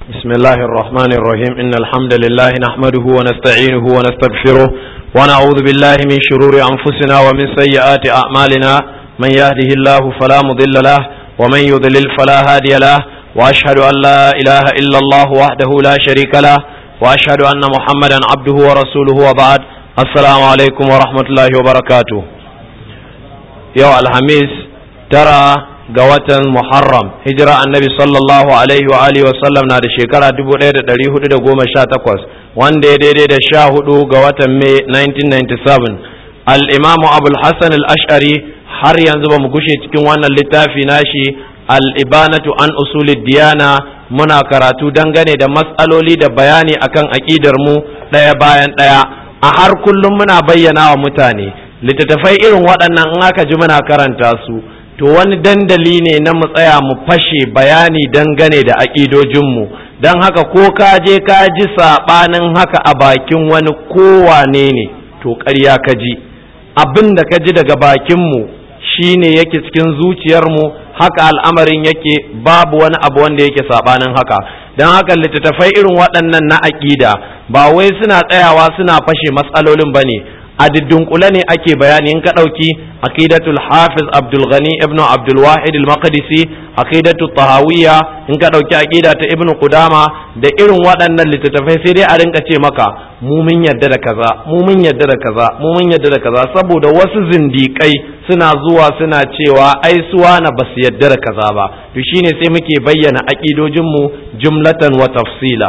بسم الله الرحمن الرحيم إن الحمد لله نحمده ونستعينه ونستغفره ونعوذ بالله من شرور أنفسنا ومن سيئات أعمالنا من يهده الله فلا مضل له ومن يضلل فلا هادي له وأشهد أن لا إله إلا الله وحده لا شريك له وأشهد أن محمدا عبده ورسوله وبعد السلام عليكم ورحمة الله وبركاته يوم الخميس ترى ga watan Muharram hijira annabi sallallahu alaihi wa alihi wasallam na da shekara 1418 wanda ya daidai da sha hudu ga watan Mai 1997 al-Imam Abul Hassan al-Ash'ari har yanzu ba mu gushe cikin wannan littafi nashi al-Ibanatu an usulid diyana muna karatu dangane da matsaloli da bayani akan aqidar mu daya bayan daya a har kullum muna bayyana wa mutane littattafai irin waɗannan in aka ji muna karanta su to wani dandali ne na mu tsaya mu fashe bayani dangane da aƙidojinmu don haka ko ka je ka ji saɓanin haka a bakin wani kowane ne to ƙarya ka ji abin da ka ji daga bakinmu shi ne yake cikin zuciyarmu haka al'amarin yake babu wani abu wanda yake saɓanin haka don haka littattafai irin waɗannan na aƙida ba wai suna tsayawa suna fashe matsalolin ba ne a diddunƙule ne ake bayani in ka ɗauki aqidatul hafiz abdul ghani ibnu abdul wahid al maqdisi aqidatul tahawiyya in ka ɗauki aqida ta ibnu qudama da irin waɗannan littattafai sai dai a rinka ce maka mu mun yadda da kaza mu mun yadda da kaza mu mun yadda da kaza saboda wasu zindiƙai suna zuwa suna cewa ai suwa na basu yadda da kaza ba to shine sai muke bayyana aqidojin mu jumlatan wa tafsila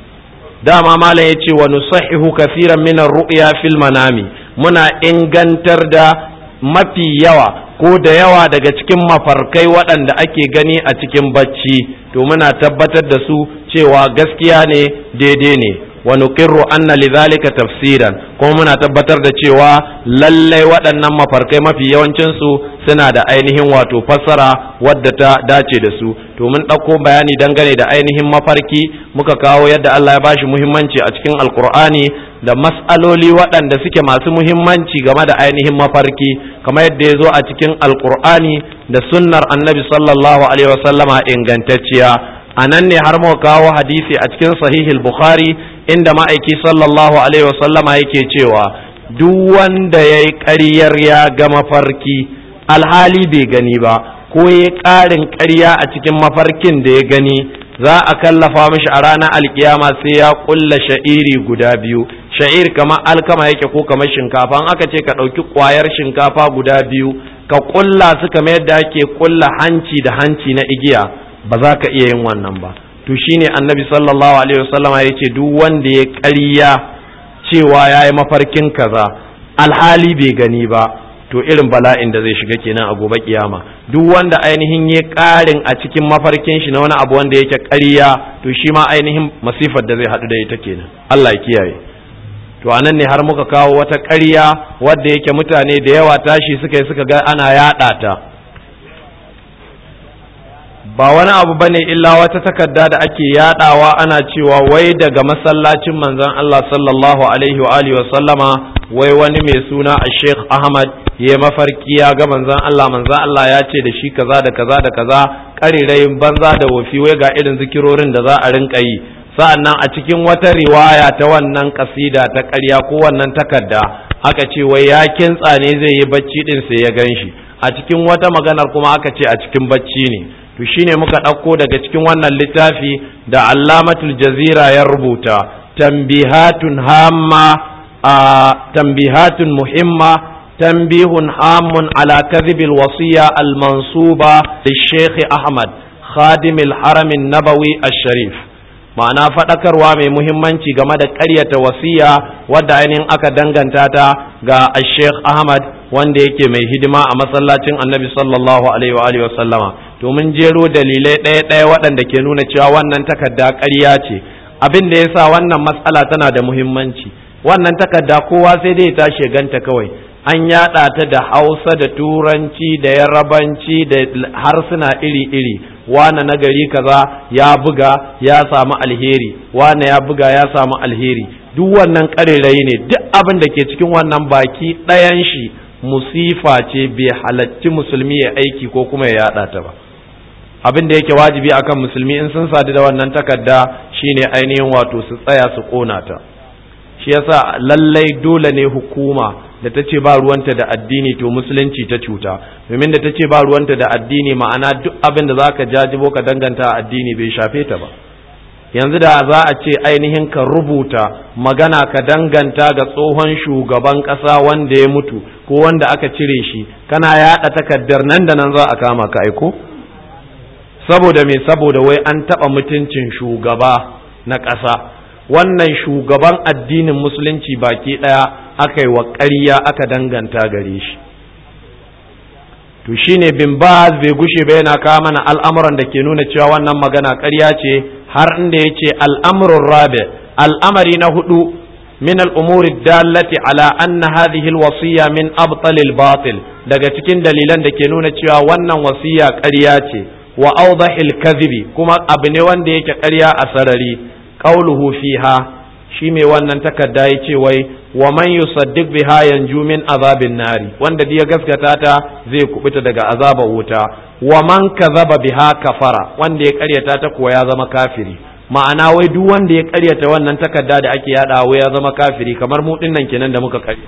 dama malam ya ce wa nusahihu kafiran minar ru'ya fil manami muna ingantar da mafi yawa ko da yawa daga cikin mafarkai waɗanda ake gani a cikin bacci to muna tabbatar da su cewa gaskiya ne daidai ne wa nuqirru anna lidhalika tafsiran kuma muna tabbatar da cewa lallai waɗannan mafarkai mafi yawancin su suna da ainihin wato fassara wadda ta dace da su to mun ɗauko bayani dangane da ainihin mafarki muka kawo yadda Allah ya bashi muhimmanci a cikin alkur'ani da mas'aloli waɗanda suke masu muhimmanci game da ainihin mafarki kamar yadda ya zo a cikin alkur'ani da sunnar annabi sallallahu alaihi wasallama ingantacciya a nan ne har muka kawo hadisi a cikin sahihil bukhari inda ma'aiki sallallahu alaihi wasallama yake cewa duk wanda ya yi ƙaryar ya ga mafarki alhali bai gani ba ko ya ƙarin ƙarya a cikin mafarkin da ya gani za a kallafa mishi a ranar alkiyama sai ya ƙulla sha'iri guda biyu sha'ir kamar alkama yake ko kamar shinkafa an aka ce ka ɗauki ƙwayar shinkafa guda biyu ka ƙulla su kamar yadda ake ƙulla hanci da hanci na igiya ba za ka iya yin wannan ba to shine annabi sallallahu alaihi wasallama ya ce duk wanda ya ƙarya cewa ya yi mafarkin kaza alhali bai gani ba to irin bala'in da zai shiga kenan a gobe kiyama duk wanda ainihin ya ƙarin a cikin mafarkin shi na wani abu wanda yake ƙarya to shi ma ainihin masifar da zai haɗu da ita kenan Allah ya kiyaye to anan ne har muka kawo wata ƙarya wadda yake mutane da yawa tashi suka yi suka ga ana yaɗa ta ba wani abu bane illa wata takarda da ake yadawa ana cewa wai daga masallacin manzon Allah sallallahu alaihi wa alihi wa sallama wai wani mai suna a Sheikh Ahmad ya mafarki ya ga manzon Allah manzon Allah ya ce da shi kaza da kaza da kaza karirayin banza da wofi wai ga irin zikirorin da za a rinka yi sa'annan a cikin wata riwaya ta wannan kasida ta ƙarya ko wannan takarda aka ce wai ya kintsa ne zai yi bacci din sai ya ganshi a cikin wata maganar kuma aka ce a cikin bacci ne to shine muka ɗauko daga cikin wannan littafi da allamatul jazira ya rubuta tambihatun hamma a tambihatun muhimma tambihun hamun ala kadhibil wasiya al mansuba da sheikh ahmad khadimil haramin nabawi al-sharif ma'ana faɗakarwa mai muhimmanci game da ƙaryata wasiya wadda ainihin aka danganta ta ga sheikh ahmad wanda yake mai hidima a masallacin annabi sallallahu alaihi wa alihi wa sallama to mun jero dalilai ɗaya ɗaya waɗanda ke nuna cewa wannan takarda ƙarya ce abin da yasa wannan matsala tana da muhimmanci wannan takarda kowa sai dai ya tashi ganta kawai an yaɗa ta da hausa da turanci da yarabanci da harsuna iri-iri wane na gari kaza ya buga ya samu alheri wane ya buga ya samu alheri duk wannan ƙarerayi ne duk abin da ke cikin wannan baki ɗayan shi musifa ce bai halatti musulmi ya aiki ko kuma ya yaɗa ta ba abin da yake wajibi akan musulmi in sun sadu da wannan takarda shine ainihin wato su tsaya su kona ta shi yasa lallai dole ne hukuma da ta ce ba ruwanta da addini to musulunci ta cuta domin da ta ce ba ruwanta da addini ma'ana duk abin da zaka jajibo ka danganta addini bai shafe ta ba yanzu da za a ce ainihin ka rubuta magana ka danganta ga tsohon shugaban ƙasa wanda ya mutu ko wanda aka cire shi kana yaɗa takardar nan da nan za a kama ka aiko saboda me saboda wai an taɓa mutuncin shugaba na ƙasa wannan shugaban addinin musulunci baki ɗaya aka yi wa ƙarya aka danganta gare shi to shine bin baz bai gushe ba yana kawo mana al'amuran da ke nuna cewa wannan magana ƙarya ce har inda ya ce al'amurin rabe al'amari na hudu min al'umuri dallati ala anna hadhihi alwasiya min abtalil batil daga cikin dalilan da ke nuna cewa wannan wasiya ƙarya ce wa awdahil kadhibi kuma abu ne wanda yake ƙarya a sarari qauluhu fiha shi mai wannan takarda ya ce wai wa man yusaddiq biha yanju min azabin nari wanda ya gaskata ta zai kubuta daga azabar wuta wa man kazaba biha kafara wanda ya karyata ta kuwa ya zama kafiri ma'ana wai duk wanda ya karyata wannan takarda da ake yada wai ya zama kafiri kamar mu dinnan kenan da muka karya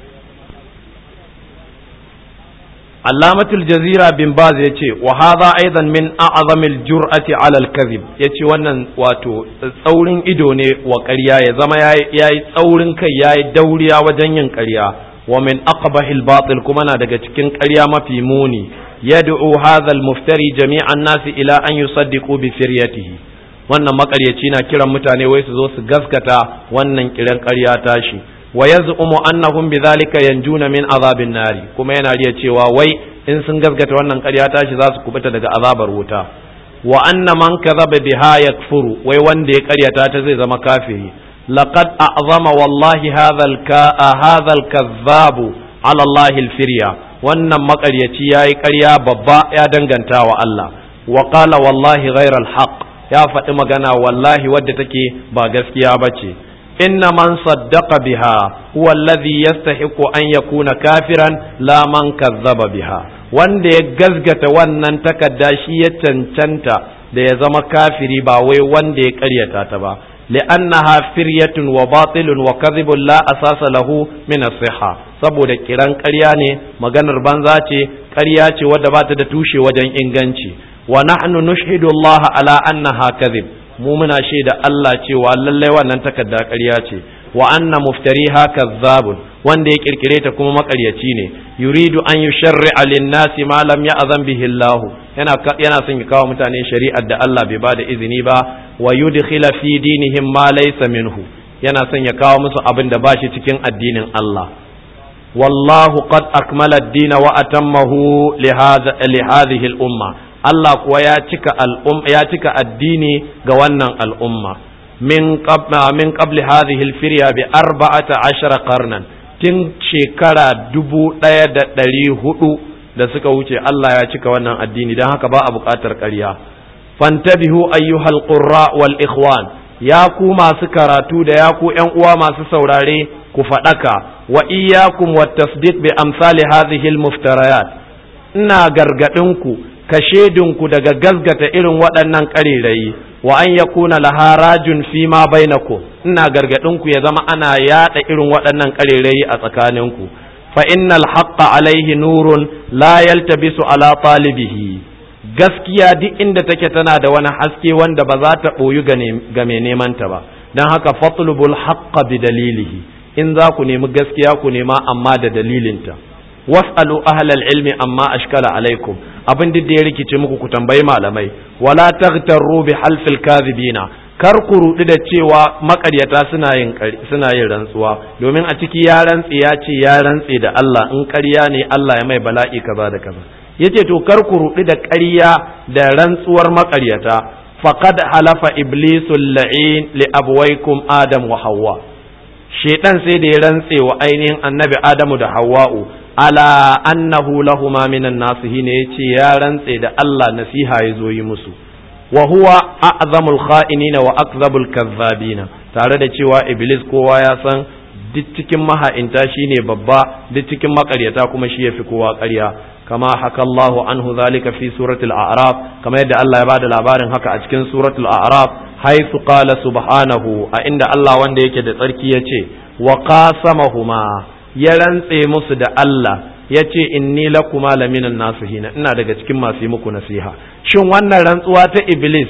Allamatul Jazira bin Baz ya ce wa hadha aidan min a'zamil jur'ati 'ala al-kadhib yace wannan wato tsaurin ido ne wa ƙarya ya zama yayi tsaurin kai yayi dauriya wajen yin ƙarya wa min aqbahil batil kuma na daga cikin ƙarya mafi muni yad'u hadha al-muftari jami'an nasi ila an yusaddiqu bi firyatihi wannan makaryaci na kiran mutane wai su zo su gaskata wannan kiran ƙarya tashi wa yaz'umu annahum bidhalika yanjuna min azabin nari kuma yana riya cewa wai in sun gaskata wannan ƙarya tashi za su kubuta daga azabar wuta wa anna man kadhaba biha yakfuru wai wanda ya ƙaryata ta zai zama kafiri laqad a'zama wallahi hadha al-ka hadha al-kadhab ala Allah al-firya wannan maƙaryaci yayi ƙarya babba ya danganta wa Allah wa qala wallahi ghayra al-haq ya faɗi magana wallahi wadda take ba gaskiya bace إن من صدق بها هو الذي يستحق أن يكون كافرا لا من كذب بها wanda ya gazgata wannan takarda shi ya cancanta da ya zama kafiri ba wai wanda ya karyata ta ba li'annaha firyatun wa batilun wa kadhibun la asasa lahu min as-sihha saboda kiran ƙarya ne maganar banza ce ƙarya ce wadda ba ta da tushe wajen inganci wa nahnu nushhidu Allah ala annaha kadhib mu muna shaida Allah cewa lallai wannan takarda ƙarya ce wa anna muftariha kazzabun wanda ya kirkire ta kuma makaryaci ne yuridu an yusharri'a lin-nasi ma lam ya'zan bihi Allah yana yana son ya kawo mutane shari'ar da Allah bai bada izini ba wa yudkhila fi dinihim ma laysa minhu yana son ya kawo musu abin da bashi cikin addinin Allah wallahu qad akmala ad-din wa atammahu li hadhihi al-umma Allah kuwa ya cika al'um ya cika addini ga wannan al'umma min qabla min qabli hadhihi al-firya bi arba'ata ashara qarnan tun shekara dubu ɗaya da ɗari hudu da suka wuce Allah ya cika wannan addini don haka ba a buƙatar ƙarya fantabihu ayyuhal qurra wal ikhwan ya ku masu karatu da ya ku ƴan uwa masu saurare ku faɗaka wa iyyakum wat tasdiq bi amsali hadhihi al-muftarayat ina gargadinku ka ku daga gazgata irin waɗannan ƙarerayi wa an ya kuna laharajun fi ma bainakum ina gargaɗinku ya zama ana yaɗa irin waɗannan ƙarerayi a tsakaninku fa innal haqqa alaihi nurun la yaltabisu ala talibihi gaskiya duk inda take tana da wani haske wanda ba za ta ɓoyu ga mai neman ta ba don haka fatlubul haqqa bi dalilihi in za ku nemi gaskiya ku nema amma da dalilinta was'alu ahlal ilmi amma ashkala alaikum abin duk da ya rikice muku ku tambayi malamai wala taghtaru bi halfil kadhibina kar ku rudi da cewa makaryata suna yin suna yin rantsuwa domin a ciki ya rantsi ya ce ya rantsi da Allah in ƙarya ne Allah ya mai bala'i kaza da kaza yace to kar ku rudi da ƙarya da rantsuwar makaryata faqad halafa iblisul la'in li abwaykum adam wa hawwa shedan sai da ya rantse wa ainihin annabi adamu da hawwa'u ala annahu lahuma minan nasihi ne yace ya rantse da Allah nasiha ya zo yi musu wa huwa a'zamul kha'inina wa akzabul kazzabina tare da cewa iblis kowa ya san duk cikin maha'inta shine babba duk cikin makaryata kuma shi yafi kowa ƙarya kama haka Allahu anhu zalika fi suratul a'raf kama yadda Allah ya bada labarin haka a cikin suratul a'raf haythu qala subhanahu a inda Allah wanda yake da tsarki yace wa qasamahuma ya rantse musu da Allah yace inni lakuma laminan nasihina ina daga cikin masu yi muku nasiha shin wannan rantsuwa ta iblis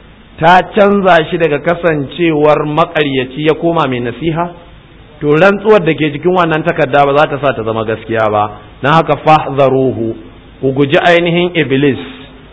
ta canza shi daga kasancewar makaryaci ya koma mai nasiha to rantsuwar da ke cikin wannan takarda ba za ta sa ta zama gaskiya ba don haka fahzaruhu ku guji ainihin iblis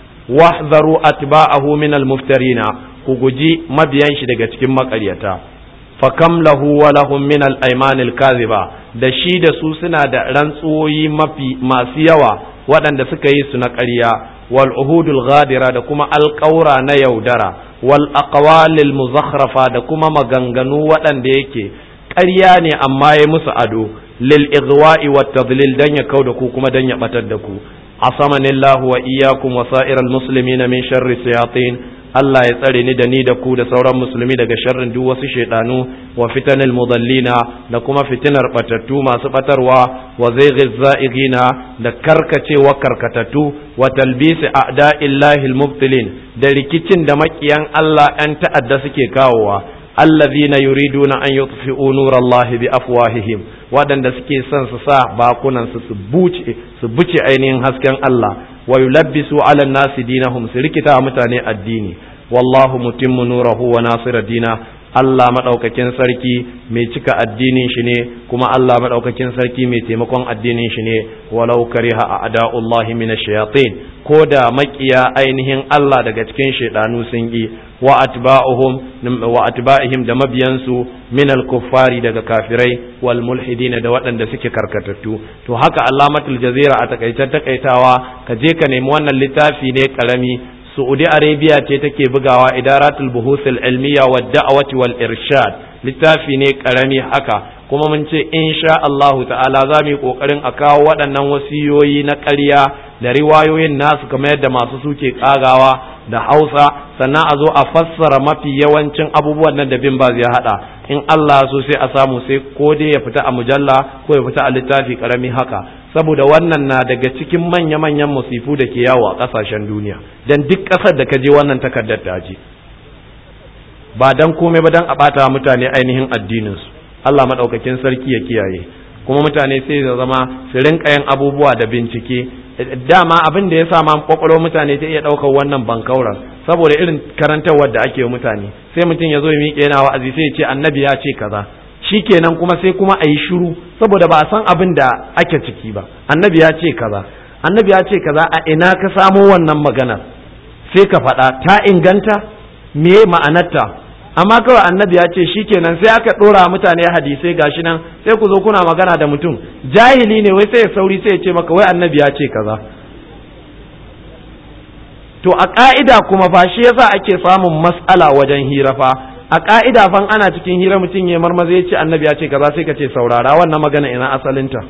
wahzaru atba'ahu min almuftarina ku guji mabiyan shi daga cikin makaryata fakam lahu wa lahum min al-ayman al-kadhiba da shi da su suna da rantsuwoyi mafi masu yawa waɗanda suka yi su na ƙarya wal uhudul ghadira da kuma alƙaura na yaudara wal aqwalil muzakhrafa da kuma maganganu waɗanda yake ƙarya ne amma ya musu ado lil igwa'i wat tadlil dan ya kauda ku kuma dan ya batar da ku asamanillahu wa iyyakum wa sa'iral muslimina min sharri shayatin Allah ya tsare ni da ni da ku da sauran musulmi daga sharrin duk wasu shaidanu wa fitanil mudallina da kuma fitinar batattu masu batarwa wa zaighiz za'igina da karkacewa karkatattu wa talbisi a'da'illahi almubtilin da rikicin da makiyan Allah ɗan ta'adda suke kawowa allazina yuriduna an yutfi'u nurallahi bi afwahihim waɗanda suke son su sa bakunan su su buce su buce ainihin hasken Allah wa yulabbisu ala nasi dinahum su rikita mutane addini wallahu mutimmu nurahu wa nasira dina Allah madaukakin sarki mai cika addinin shi ne kuma Allah madaukakin sarki mai taimakon addinin shi ne walau kariha a'da'ullahi minash shayatin ko da makiya ainihin Allah daga cikin shaidanu sun yi wa atba'uhum wa atba'ihim da mabiyansu min al-kuffari daga kafirai wal mulhidin da waɗanda suke karkatattu to haka Allamatul Jazira a takaitar takaitawa ka je ka nemi wannan littafi ne karami Saudi Arabia ce take bugawa idaratul buhusul ilmiya wa da'awati wal irshad littafi ne karami haka kuma mun ce insha Allahu ta'ala za mu yi kokarin a kawo waɗannan wasiyoyi na ƙarya da riwayoyin nasu kamar yadda masu suke kagawa da Hausa sannan a zo a fassara mafi yawancin abubuwan nan da bin ba zai hada in Allah so sai a samu sai ko dai ya fita a mujalla ko ya fita a littafi karami haka saboda wannan na daga cikin manya-manyan musifu da ke yawo a ƙasashen duniya don duk ƙasar da ka je wannan takardar ta je ba don komai ba don a ɓata mutane ainihin addininsu Allah maɗaukakin sarki ya kiyaye kuma mutane sai da zama su rinka yin abubuwa da bincike dama abin da ya sa ma kwakwalwar mutane ta iya ɗaukar wannan bankauran saboda irin karantarwar da ake mutane sai mutum ya zo ya miƙe yana wa'azi sai ya ce annabi ya ce kaza shikenan kuma sai kuma a yi shiru saboda ba a san abin da ake ciki ba annabi ya ce kaza annabi ya ce kaza a ina ka samo wannan magana sai ka faɗa ta inganta me ma'anarta amma kawai annabi ya ce shikenan sai aka ɗora mutane hadisai gashi nan sai ku zo kuna magana da mutum jahili ne wai sai ya sauri sai ya ce maka wai annabi ya ce kaza to a ka'ida kuma fa shi yasa ake samun matsala wajen hira fa a ka'ida fan ana cikin hira mutum ya marmaza ya ce annabi ya ce kaza sai ka ce saurara wannan magana ina asalinta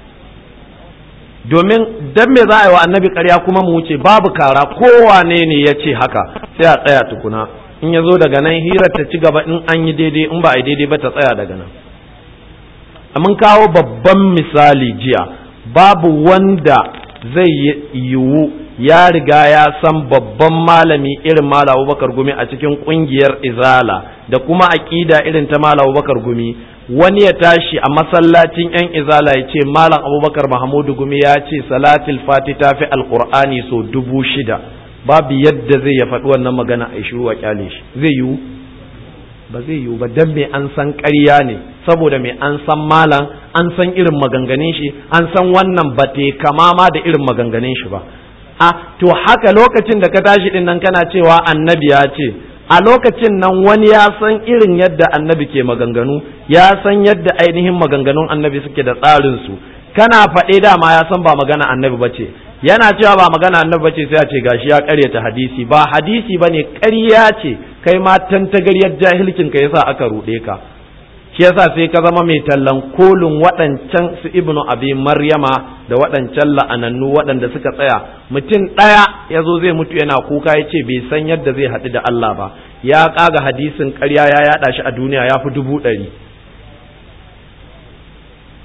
domin dan me za a yi wa annabi ƙarya kuma mu wuce babu kara kowane ne ya ce haka sai a tsaya tukuna in ya zo daga nan hira ta ci gaba in an yi daidai in ba a yi daidai ba ta tsaya daga nan mun kawo babban misali jiya babu wanda zai yiwu ya riga ya san babban malami irin Malam Abubakar Gumi a cikin kungiyar Izala da kuma aƙida irin ta Malam Abubakar Gumi wani ya tashi a masallacin yan Izala ya ce Malam Abubakar Mahmudu Gumi ya ce salatul fati ta fi alqur'ani so dubu shida babu yadda zai ya faɗi wannan magana a shiru a kyale shi zai yiwu ba zai yiwu ba dan me an san ƙarya ne saboda me an san malam an san irin maganganun shi an san wannan ba te kama ma da irin maganganun shi ba a to haka lokacin da ka tashi din nan kana cewa annabi ya ce a lokacin nan wani ya san irin yadda annabi ke maganganu ya san yadda ainihin maganganun annabi suke da tsarin su kana faɗe dama ya san ba magana annabi ba ce yana cewa ba magana annabi ba ce sai a ce gashi ya ƙaryata hadisi ba hadisi bane ƙarya ce kai ma tantagaryar jahilcin ka yasa aka ruɗe ka shi yasa sai ka zama mai tallan kolin waɗancan su ibnu abi maryama da waɗancan la'anannu waɗanda suka tsaya mutum ɗaya ya zo zai mutu yana kuka ya ce bai san yadda zai haɗu da Allah ba ya ƙaga hadisin ƙarya ya yaɗa shi a duniya ya fi dubu ɗari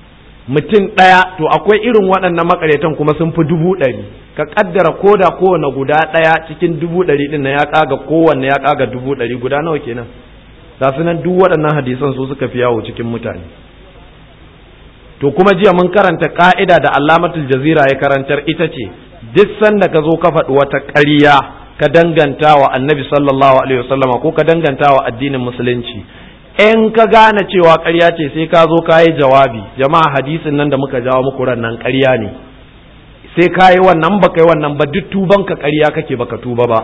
mutum ɗaya to akwai irin waɗannan makaryatan kuma sun fi dubu ɗari ka kaddara ko da kowane guda ɗaya cikin dubu ɗari ɗin na ya kaga kowanne ya kaga dubu ɗari guda nawa kenan ga su nan duk waɗannan hadisan su suka fi yawo cikin mutane to kuma jiya mun karanta ka'ida da allamatul jazira ya karantar ita ce duk sanda ka zo ka faɗi wata ƙarya ka danganta wa annabi sallallahu alaihi wasallama ko ka danganta wa addinin musulunci in ka gane cewa ƙarya ce sai ka zo ka yi jawabi jama'a hadisin nan da muka jawo muku ran nan ƙarya ne sai ka yi wannan ba ka yi wannan ba duk tuban ka ƙarya kake baka tuba ba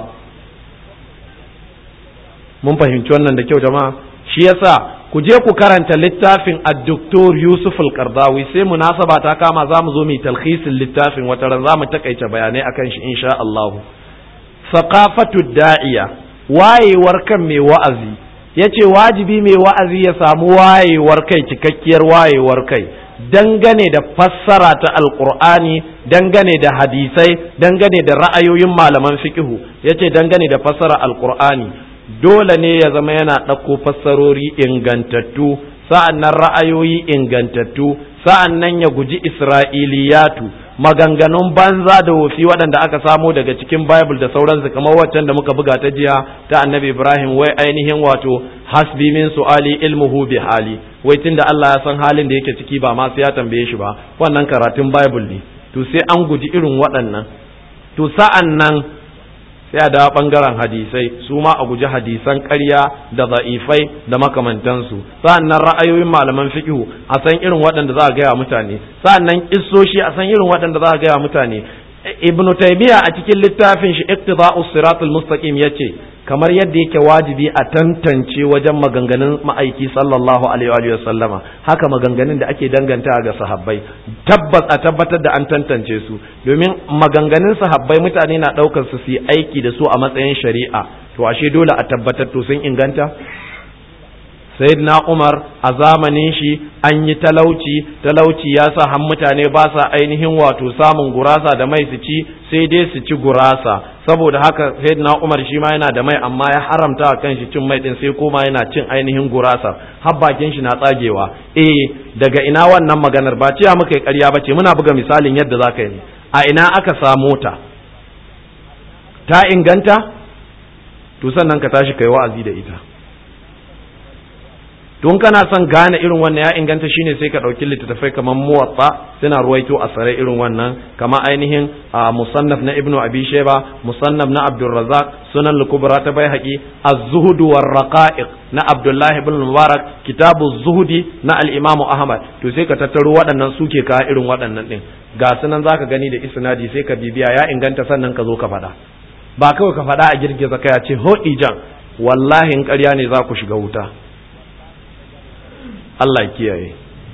mun fahimci wannan da kyau jama'a shi yasa ku je ku karanta littafin ad-doktor Yusuf al-Qardawi sai munasaba ta kama za mu zo mu talhisin littafin wata ran za mu takaice bayanai akan shi insha Allah thaqafatu da'iya wayewar kan mai wa'azi yace wajibi mai wa'azi ya samu wayewar kai cikakkiyar wayewar kai dangane da fassara ta alqur'ani dangane da hadisai dangane da ra'ayoyin malaman fiqhu yace dangane da fassara alqur'ani dole ne ya zama yana ɗauko fassarori ingantattu sa'an nan ra'ayoyi ingantattu sa'an nan ya guji isra'iliyatu maganganun banza da wofi waɗanda aka samo daga cikin bible da sauransu kamar waccan da muka buga ta jiya ta annabi ibrahim wai ainihin wato hasbi min su'ali ilmuhu bi hali wai tunda Allah ya san halin da yake ciki ba ma sai ya tambaye shi ba wannan karatun bible ne to sai an guji irin waɗannan to sa'an nan sai a dawo ɓangaren hadisai su ma a guji hadisan ƙarya da za'ifai da makamantansu sa'annan ra'ayoyin malaman fiqhu a san irin waɗanda za a gaya mutane sa'annan kissoshi a san irin waɗanda za a gaya mutane ibnu taymiya a cikin littafin shi iqtida'us siratul mustaqim yace kamar yadda yake wajibi a tantance wajen maganganun ma'aiki sallallahu alaihi wa sallama haka maganganun da ake danganta ga sahabbai tabbas a tabbatar da an tantance su domin maganganun sahabbai mutane na ɗaukar su su yi aiki da su a matsayin shari'a to ashe dole a tabbatar to sun inganta sayyidina umar a zamanin shi an yi talauci talauci ya sa han mutane ba sa ainihin wato samun gurasa da mai su ci sai dai su ci gurasa saboda haka sayyidina umar shi ma yana da mai amma ya haramta a kanshi cin mai din sai koma yana cin ainihin gurasa har bakin shi na tsagewa eh daga ina wannan maganar ba cewa muka yi ƙarya bace muna buga misalin yadda zaka yi a ina aka samo ta ta inganta to sannan ka tashi kai wa'azi da ita don kana son gane irin wannan ya inganta shine sai ka ɗauki littattafai kamar muwatta suna ruwaito a tsare irin wannan kama ainihin a musannaf na ibnu abi sheba musannaf na abdulrazak sunan lukubra ta bai haƙi az-zuhud war raqa'iq na abdullahi ibn mubarak kitabu zuhudi na al-imam ahmad to sai ka tattaro waɗannan suke ka irin waɗannan din ga sunan zaka gani da isnadi sai ka bibiya ya inganta sannan ka zo ka faɗa ba kawai ka faɗa a girgiza kai a ce ho ijan wallahi in ƙarya ne za ku shiga wuta Allah kiyaye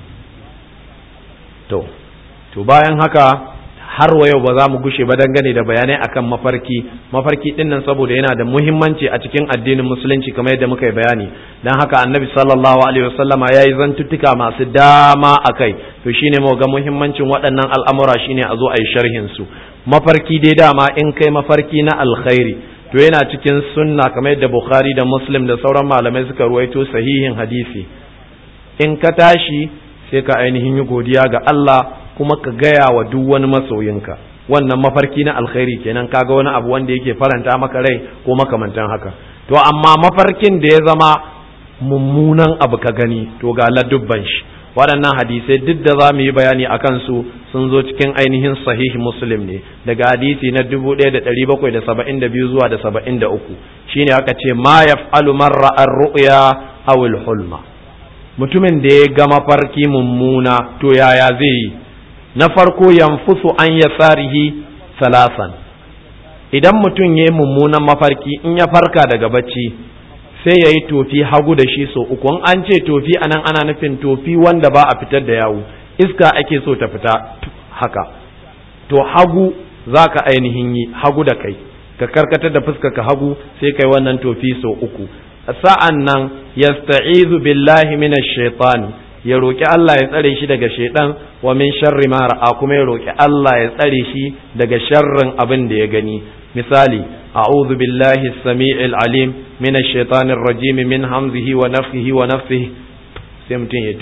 to to bayan haka har wa yau ba za mu gushe ba dangane da bayanai akan mafarki mafarki din nan saboda yana da muhimmanci a cikin addinin musulunci kamar yadda muka yi bayani dan haka annabi sallallahu alaihi wasallama yayi zantuttuka masu dama akai to shine mu ga muhimmancin waɗannan al'amura shine a zo a yi sharhin su mafarki dai dama in kai mafarki na alkhairi to yana cikin sunna kamar yadda bukhari da muslim da sauran malamai suka ruwaito sahihin hadisi in ka tashi sai ka ainihin yi godiya ga Allah kuma ka gaya wa duk wani masoyinka wannan mafarki na alkhairi kenan kaga wani abu wanda yake faranta maka rai ko makamantan haka to amma mafarkin da ya zama mummunan abu ka gani to ga ladubban shi waɗannan hadisai duk da za mu yi bayani a kansu sun zo cikin ainihin sahihi muslim ne daga hadisi na 1772 zuwa da 73 shine aka ce ma yaf'alu man ra'a ru'ya aw hulma mutumin da ya ga mafarki mummuna to yaya zai yi na farko yanfusu an ya tsarihi salasan idan mutum ya yi mummunan mafarki in ya farka daga bacci sai ya yi tofi hagu da shi so uku an ce tofi anan ana nufin tofi wanda ba a fitar da yawu iska ake so ta fita haka to hagu za ka ainihin yi hagu da kai ka karkatar da fuska ka hagu sai kai wannan tofi so uku sa'an nan yasta'izu billahi minash shaitani ya roƙi Allah ya tsare shi daga shaidan wa min sharri ma ra'a kuma ya roƙi Allah ya tsare shi daga sharrin abin da ya gani misali a'udhu billahi as-sami'il alim minash shaitanir rajim min hamzihi wa nafthihi wa nafthihi sai mutum ya tofa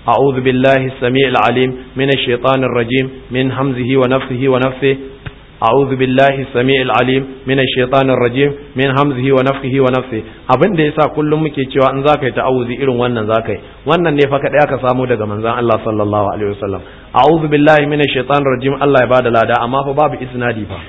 a'udhu billahi as-sami'il alim minash shaitanir rajim min hamzihi wa nafthihi wa nafthihi أعوذ بالله السميع العليم من الشيطان الرجيم من همزه ونفخه ونفثه abin da yasa kullum muke cewa in zaka yi ta'awuzi irin wannan zaka yi wannan ne fa kada aka samu daga manzon Allah sallallahu alaihi wasallam a'udhu billahi minash shaitanir rajim Allah ya bada lada amma fa babu isnadi fa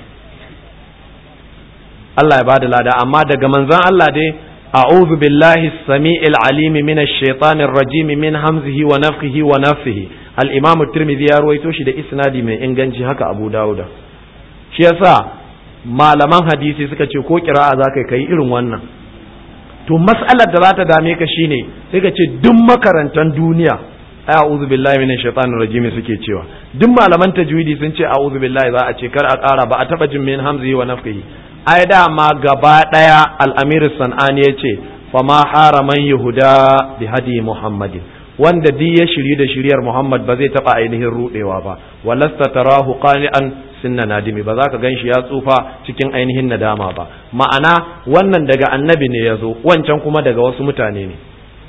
Allah ya bada lada amma daga manzon Allah dai a'udhu billahi as-sami'il alim minash shaitanir rajim min hamzihi wa nafthihi wa nafthihi al-imam at-tirmidhi ya ruwaito shi da isnadi mai inganci haka Abu Dawuda shi yasa malaman hadisi suka ce ko kira'a za ka yi irin wannan to mas'alar da za ta dame ka shine sai ka ce duk makarantar duniya ai a'udhu billahi minash shaitanir rajim suke cewa duk malaman tajwidi sun ce a'udhu billahi za a ce kar a ƙara ba a taba jin min hamzihi wa nafkihi ai dama gaba daya al-amir sanani yace fama haraman yahuda bi hadi muhammadin wanda duk ya shiri da shiriyar Muhammad ba zai taba ainihin rudewa ba walasta tarahu qani'an sunna nadimi ba za ka ganshi ya tsufa cikin ainihin nadama ba ma'ana wannan daga annabi ne ya zo wancan kuma daga wasu mutane ne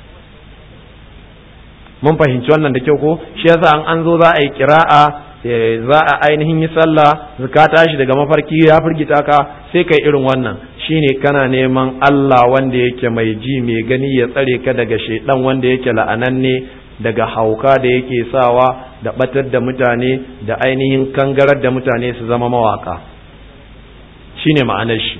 mun fahimci wannan da kyau ko shi yasa an an zo za a yi kira'a za a ainihin yi sallah ka tashi daga mafarki ya firgita ka sai kai irin wannan shine kana neman Allah wanda yake mai ji mai gani ya tsare ka daga shaidan wanda yake la'ananne daga hauka da yake sawa da batar da mutane da ainihin kangarar da mutane su zama mawaka shine ma'anar shi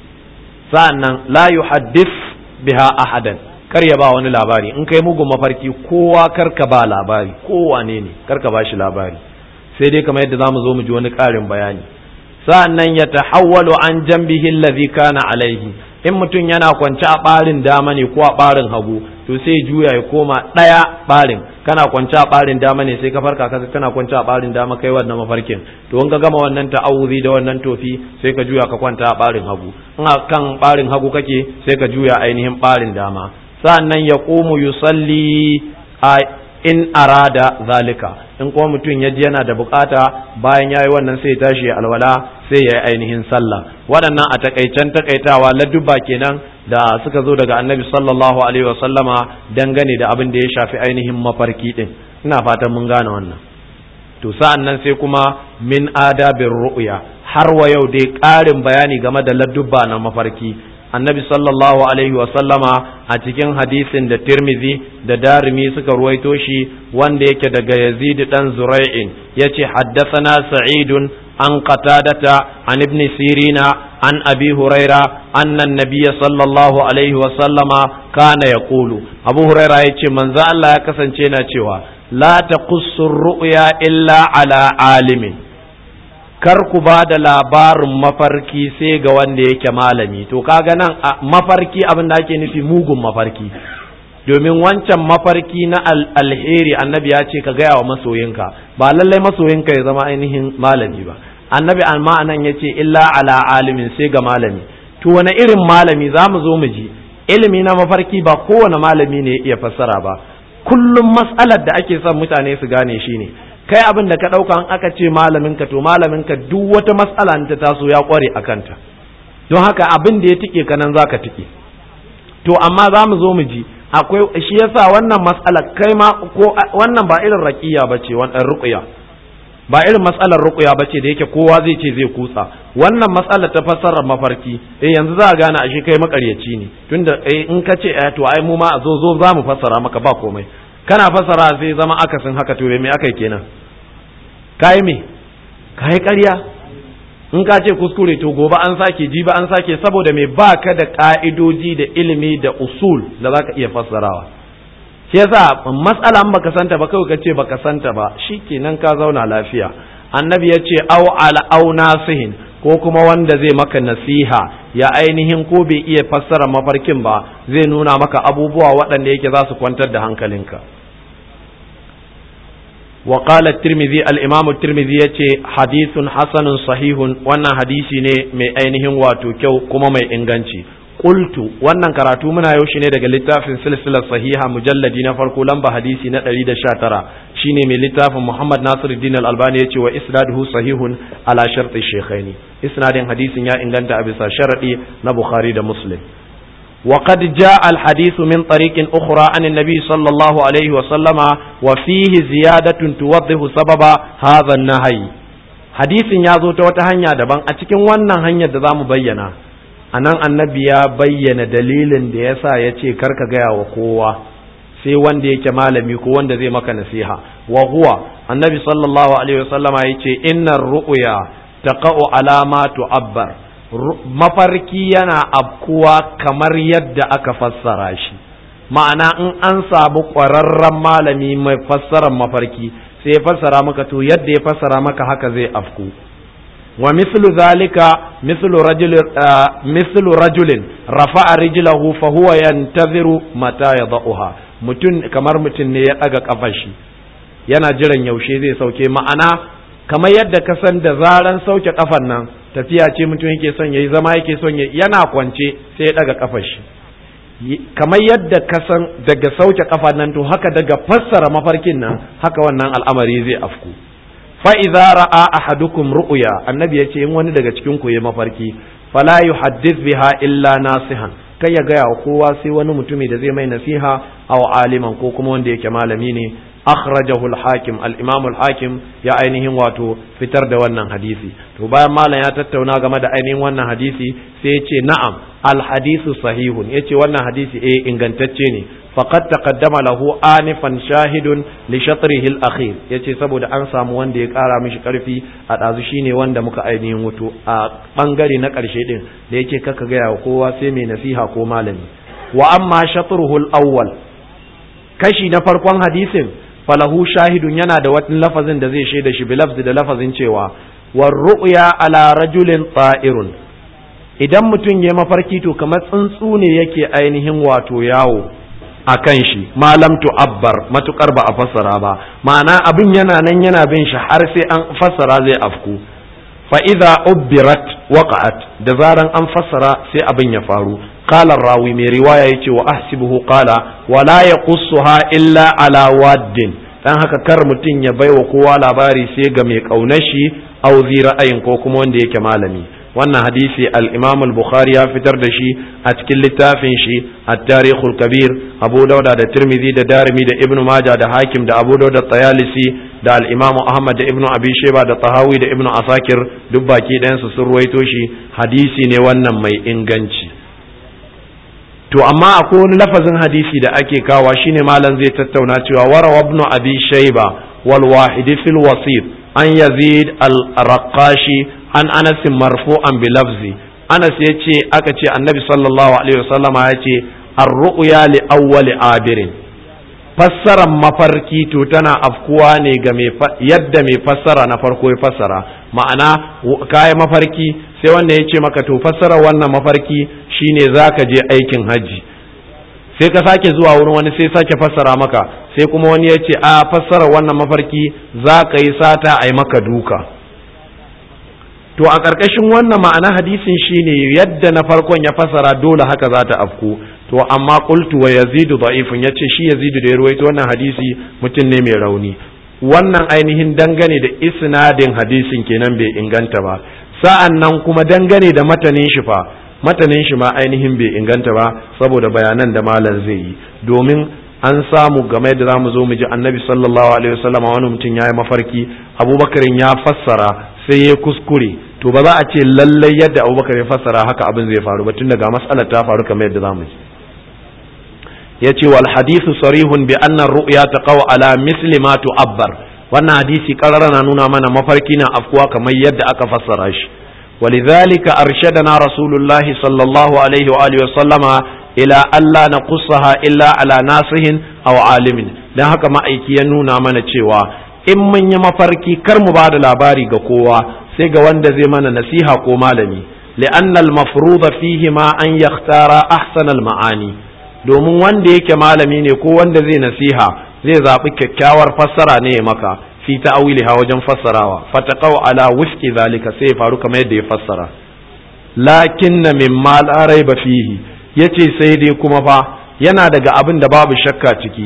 sa'annan la yuhaddith biha ahadan kar ya ba wani labari in kai mugun mafarki kowa karka ba labari kowane ne karka ba shi labari sai dai kamar yadda zamu zo mu ji wani ƙarin bayani sa'annan ya tahawwalu an jambihi allazi kana alaihi in mutum yana kwance a ɓarin dama ne ko a ɓarin hagu to sai juya ya koma ɗaya ɓarin kana kwance a ɓarin dama ne sai ka farka ka kana kwance a ɓarin dama kai wannan mafarkin to in ka gama wannan ta'awuzi da wannan tofi sai ka juya ka kwanta a ɓarin hagu in a kan ɓarin hagu kake sai ka juya ainihin ɓarin dama sa'annan ya komu yusalli a in arada zalika in kuma mutum ya ji yana da bukata bayan ya yi wannan sai tashi ya alwala sai ya yi ainihin sallah waɗannan a takaicen takaitawa ladduba kenan da suka zo daga annabi sallallahu alaihi wa sallama dangane da abin da ya shafi ainihin mafarki din ina fatan mun gane wannan to sa'an nan sai kuma min adabin ru'ya har wa yau dai ƙarin bayani game da ladduba na mafarki annabi sallallahu alaihi sallama a cikin hadisin da tirmizi da darimi suka ruwaito shi wanda yake daga yazid dan zurai'in yace haddathana sa'idun an qatadata an ibn sirina an abi huraira anna an-nabiy sallallahu alaihi sallama kana yaqulu abu huraira yace manzo Allah ya kasance na cewa la taqussu ru'ya illa ala alimin kar ku ba da labarin mafarki sai ga wanda yake malami to kaga nan mafarki abin da ake nufi mugun mafarki domin wancan mafarki na alheri annabi ya ce ka gaya wa masoyinka ba lallai masoyinka ya zama ainihin malami ba annabi amma anan ya ce illa ala alimin sai ga malami to wani irin malami za mu zo mu ji ilimi na mafarki ba kowane malami ne ya iya fassara ba kullum matsalar da ake son mutane su gane shi ne kai abin da ka ɗauka an aka ce malaminka to malaminka duk wata matsala ta taso ya ƙware a kanta don haka abin da ya tike ka nan za ka tike to amma za mu zo mu ji akwai shi yasa wannan matsala kai ma ko wannan ba irin raqiya bace wannan ruqya ba irin matsalar ruqya bace da yake kowa zai ce zai kutsa wannan matsala ta fassarar mafarki eh yanzu za a gane ashe kai makaryaci ne tunda eh in ka ce eh to ai mu ma zo zo za mu fassara maka ba komai kana fassara sai zama akasin haka to me akai kenan kai me kai ƙarya in ka ce kuskure to gobe an sake ji ba an sake saboda me ba ka da ka'idoji da ilimi da usul da za ka iya fassarawa shi yasa matsala baka santa ba kawai ka ce baka santa ba shikenan ka zauna lafiya annabi ya ce au ala au nasihin ko kuma wanda zai maka nasiha ya ainihin ko bai iya fassara mafarkin ba zai nuna maka abubuwa waɗanda yake za su kwantar da hankalinka وقال الترمذي الإمام الترمذي يتي حديث حسن صحيح وانا حديثي ne mai ainihin wato kyau kuma mai inganci qultu wannan karatu muna yau ne daga littafin silsilar sahiha mujalladi na farko lamba hadisi na 119 shine mai littafin Muhammad Nasiruddin Al-Albani yace wa isnaduhu sahihun ala sharti shaykhaini isnadin hadisin ya inganta a bisa sharadi na Bukhari da Muslim وقد جاء الحديث من طريق أخرى عن النبي صلى الله عليه وسلم وفيه زيادة توضح سبب هذا النهي حديث يازو توتا hanya daban a cikin wannan hanyar da za mu bayyana a nan annabi ya bayyana dalilin da ya sa ya ce karka gaya wa kowa sai wanda yake malami ko wanda zai maka nasiha wa huwa annabi sallallahu alaihi wasallama ya ce innar ru'ya taqa'u alama tu'abbar mafarki yana afkuwa kamar yadda aka fassara shi ma'ana in an samu ƙwararren malami mai fassarar mafarki sai ya fassara maka to yadda ya fassara maka haka zai afku wa mislu zalika mislu rajul mislu rajulin rafa'a rijlahu fa huwa yantaziru mata yadauha mutun kamar mutun ne ya daga kafar shi yana jiran yaushe zai sauke ma'ana kamar yadda ka san da zaran sauke kafan nan tafiya ce mutum yake son yayi zama yake son yayi yana kwance sai ya daga kafar shi kamar yadda ka san daga sauke kafa nan to haka daga fassara mafarkin nan haka wannan al'amari zai afku fa idza ra'a ahadukum ru'ya annabi yace in wani daga cikin ku yayi mafarki fala yuhaddith biha illa nasihan kai ya gaya wa kowa sai wani mutumi da zai mai nasiha aw aliman ko kuma wanda yake malami ne akhrajahu al-hakim al-imam al-hakim ya ainihin wato fitar da wannan hadisi to bayan malam ya tattauna game da ainihin wannan hadisi sai ya ce na'am al-hadisu sahihun yace wannan hadisi eh ingantacce ne faqad taqaddama lahu anifan shahidun li shatrihi al-akhir yace saboda an samu wanda ya kara mishi karfi a dazu shine wanda muka ainihin wuto a bangare na karshe din da yake kaka ga kowa sai mai nasiha ko malami wa amma shatruhu al-awwal kashi na farkon hadisin falahu shahidun yana da wani lafazin da zai shaida shi bilafzi da lafazin cewa war ru'ya ala rajulin ta'irun idan mutum ya mafarki to kamar tsuntsu ne yake ainihin wato yawo a kan shi malam abbar matukar ba a fassara ba ma'ana abin yana nan yana bin shi har sai an fassara zai afku fa idza ubbirat waqa'at da zaran an fassara sai abin ya faru qala rawi mai riwaya yace wa ahsibuhu qala wala yaqussuha illa ala waddin dan haka kar mutum ya baiwa kowa labari sai ga mai kaunar shi aw ra'ayin ko kuma wanda yake malami wannan hadisi al-Imam al-Bukhari ya fitar da shi a cikin littafin shi at-Tarikh al-Kabir Abu Dawud da Tirmidhi da Darimi da Ibn Majah da Hakim da Abu Dawud da Tayalisi da al-Imam Ahmad da Ibn Abi Shayba da Tahawi da Ibn Asakir duk baki ɗayan su sun ruwaito shi hadisi ne wannan mai inganci to amma akwai wani lafazin hadisi da ake kawa shine malam zai tattauna cewa warawa ibn Abi Shayba wal wahidi fil wasif an Yazid al-Raqashi an anas marfu'an bi lafzi anas ya ce aka ce annabi sallallahu alaihi wasallam ya ce ar-ru'ya li awwali abirin fassaran mafarki to tana afkuwa ne ga yadda mai fassara na farko ya fassara ma'ana kayan mafarki sai wanda ya ce maka to fassara wannan mafarki shine zaka je aikin hajji sai ka sake zuwa wurin wani sai sake fassara maka sai kuma wani ya ce a fassara wannan mafarki za ka yi sata a yi maka duka to a ƙarƙashin wannan ma'ana hadisin shine yadda na farkon ya fasara dole haka za ta afku to amma qultu wa yazidu da'ifun yace shi yazidu da ya ruwaito wannan hadisi mutum ne mai rauni wannan ainihin dangane da isnadin hadisin kenan bai inganta ba sa'an nan kuma dangane da matanin shi fa matanin shi ma ainihin bai inganta ba saboda bayanan da malam zai yi domin an samu game da zamu zo mu ji annabi sallallahu alaihi wasallam wani mutum ya yi mafarki abubakarin ya fassara sai ya kuskure to ba za a ce lallai yadda abubakar ya fassara haka abin zai faru ba tun daga matsalar ta faru kamar yadda zamu ji ya ce wal hadithu sarihun bi anna ru'ya taqaw ala misli ma tu'abbar wannan hadisi karara na nuna mana mafarki na afkuwa kamar yadda aka fassara shi ولذلك أرشدنا رسول الله صلى الله عليه وآله وسلم إلى ألا نقصها إلا على ناصح أو عالم dan haka ma'aiki ya nuna mana cewa in mun yi mafarki kar mu ba da labari ga kowa sai ga wanda zai mana nasiha ko malami li'anna al-mafruḍa fihi ma an yakhtara ahsana al-ma'ani domin wanda yake malami ne ko wanda zai nasiha zai zaɓi kyakkyawar fassara ne ya maka fi ta'awiliha wajen fassarawa fataqaw ala wifqi zalika sai ya faru kamar yadda ya fassara lakinna mimma la raiba fihi yace sai dai kuma fa yana daga abin da babu shakka ciki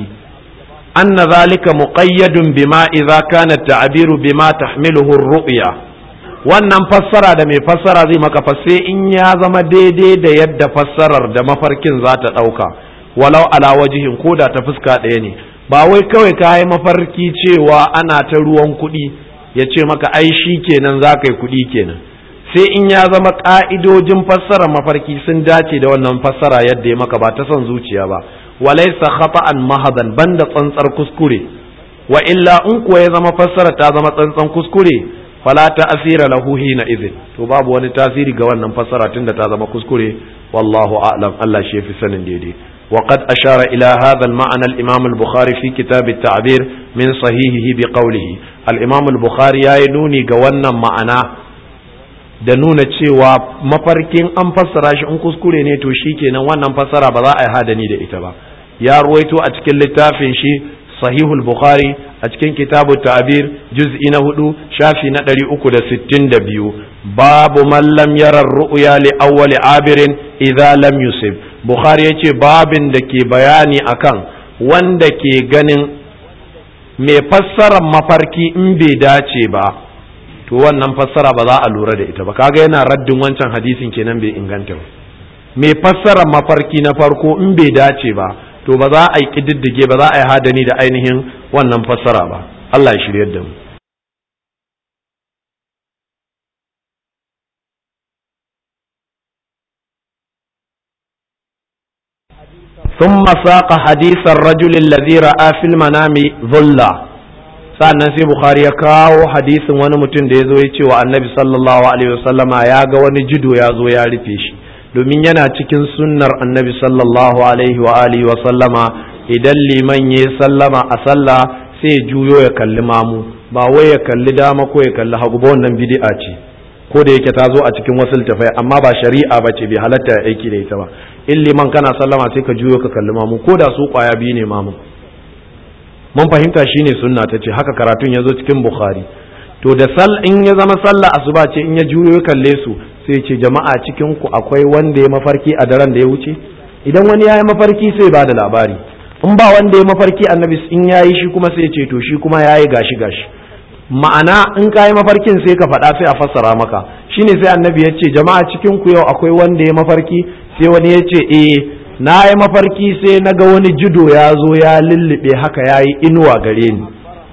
anna zalika muqayyadun bima idza kana ta'biru bima tahmiluhu ar-ru'ya wannan fassara da mai fassara zai maka sai in ya zama daidai da yadda fassarar da mafarkin za ta ɗauka walau ala wajihin ko da ta fuska ɗaya ne ba wai kawai ka yi mafarki cewa ana ta ruwan kuɗi ya ce maka ai shi kenan za ka yi kuɗi kenan sai in ya zama ƙa'idojin fassara mafarki sun dace da wannan fassara yadda ya maka ba ta son zuciya ba walaisa khata'an mahadan banda tsantsar kuskure wa illa in kuwa ya zama fassara ta zama tsantsan kuskure fala ta asira lahu hina idhin to babu wani tasiri ga wannan fassara tunda ta zama kuskure wallahu a'lam Allah shi yafi sanin daidai وقد أشار إلى هذا المعنى الإمام البخاري في كتاب التعبير من صحيحه بقوله الإمام البخاري ينوني قوانا معنا da nuna cewa mafarkin an fassara shi in kuskure ne to shi kenan wannan fassara ba za a yi hadani da ita ba ya ruwaito a cikin littafin shi sahihul bukhari a cikin kitabu ta'bir juz'i na hudu shafi na ɗari uku da sittin da biyu babu man lam yara ru'ya li awwali abirin idza lam yusib bukhari yace babin da ke bayani akan wanda ke ganin mai fassarar mafarki in bai dace ba to wannan fassara ba za a lura da ita ba kaga yana raddin wancan hadisin kenan bai inganta ba mai fassarar mafarki na farko in bai dace ba to ba za a yi kididdige ba za a yi hadani da ainihin wannan fassara ba Allah ya shiryar da mu ثم ساق حديث الرجل الذي رأى في المنام ظلا sannan sai bukhari ya kawo hadisin wani mutum da ya zo ya ce wa annabi sallallahu alaihi wasallama ya ga wani jido ya zo ya rufe shi domin yana cikin sunnar annabi sallallahu alaihi wa alihi wa sallama idan liman ya sallama a sallah sai juyo ya kalli mamu ba wai ya kalli dama ko ya kalli hagu ba wannan bid'a ce ko da yake ta zo a cikin wasu littafai amma ba shari'a ba ce bai halatta ya aiki da ita ba in liman kana sallama sai ka juyo ka kalli mamu ko da su kwaya biyu ne mamu mun fahimta shine sunna ta ce haka karatun ya zo cikin bukhari to da sal in ya zama sallah asuba ce in ya juyo ya kalle su sai ce jama'a cikin ku akwai wanda ya mafarki a daren da ya wuce idan wani ya yi mafarki sai ba da labari in ba wanda ya mafarki annabi in ya yi shi kuma sai ce to shi kuma ya yi gashi gashi ma'ana in ka yi mafarkin sai ka faɗa sai a fassara maka shine sai annabi ya ce jama'a cikin ku yau akwai wanda ya mafarki sai wani ya ce eh na yi mafarki sai na ga wani judo ya zo ya lullube haka ya yi inuwa gare ni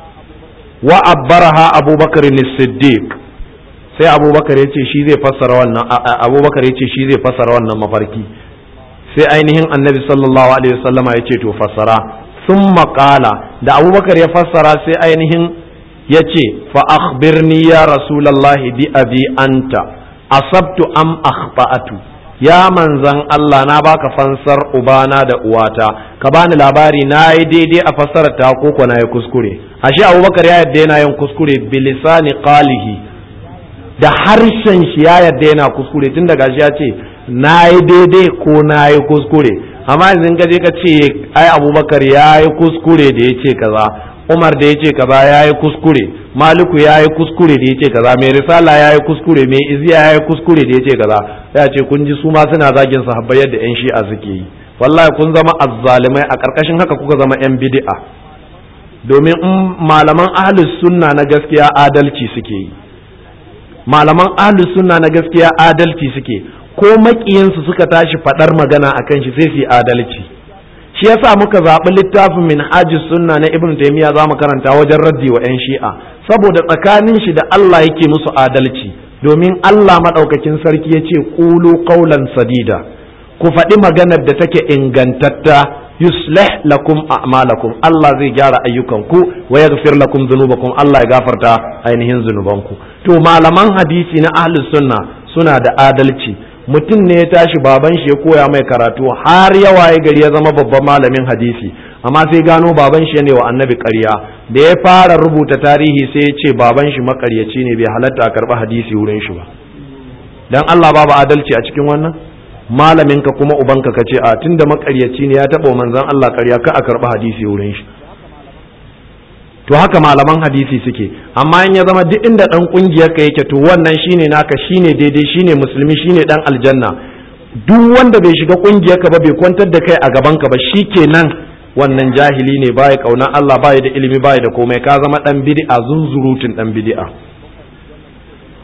wa abbaraha abubakar siddiq sai abubakar ya ce shi zai fassara wannan abubakar ya ce shi zai fassara wannan mafarki sai ainihin annabi sallallahu alaihi wasallama ya ce to fassara sun maƙala da abubakar ya fassara sai ainihin ya ce fa akhbirni ya rasulallahi bi abi anta asabtu am akhta'atu ya manzan Allah na baka fansar ubana da uwata ka bani labari na yi daidai a fassarar ta ko na yi kuskure ashe abubakar ya yadda yana yin kuskure bilisani qalihi da harshen shi ya yadda yana kuskure tun daga shi ya ce na yi daidai ko na yi kuskure amma yanzu ka je ka ce ai abubakar ya yi kuskure da ya ce kaza umar da ya ce kaza ya yi kuskure maliku ya yi kuskure da ya ce kaza mai risala ya yi kuskure mai iziya ya yi kuskure da ya ce kaza ya ce kun ji su ma suna zagin sahabbai yadda yan shi'a suke yi wallahi kun zama azzalimai a karkashin haka kuka zama yan bid'a domin in malaman ahlus sunna na gaskiya adalci suke yi malaman ahlus sunna na gaskiya adalci suke ko makiyansu suka tashi fadar magana akan shi sai su yi adalci shi yasa muka zaɓi littafin min sunna na ibn taymiya za mu karanta wajen raddi wa 'yan shi'a saboda tsakanin shi da Allah yake musu adalci domin Allah maɗaukakin sarki ya ce ƙulu ƙaulan sadida ku faɗi maganar da take ingantatta yuslih lakum a'malakum Allah zai gyara ayyukanku wa yaghfir lakum dhunubakum Allah ya gafarta ainihin zunubanku to malaman hadisi na ahlus sunna suna da adalci mutum ne ya tashi baban shi ya koya mai karatu har ya waye gari ya zama babban malamin hadisi amma sai gano baban shi ne wa annabi ƙarya da ya fara rubuta tarihi sai ya ce baban shi makaryaci ne bai halatta a karɓi hadisi wurin shi ba dan Allah babu adalci a cikin wannan malamin ka kuma ubanka ka ce a tunda makaryaci ne ya taɓa manzon Allah ƙarya ka a karɓi hadisi wurin shi to haka malaman hadisi suke amma in ya zama duk inda dan kungiyar ka yake to wannan shine naka shine daidai shine musulmi shine dan aljanna duk wanda bai shiga kungiyar ka ba bai kwantar da kai a gaban ka ba shikenan wannan jahili ne baya kauna Allah baya da ilimi baya da komai ka zama dan bid'a zunzurutun dan bid'a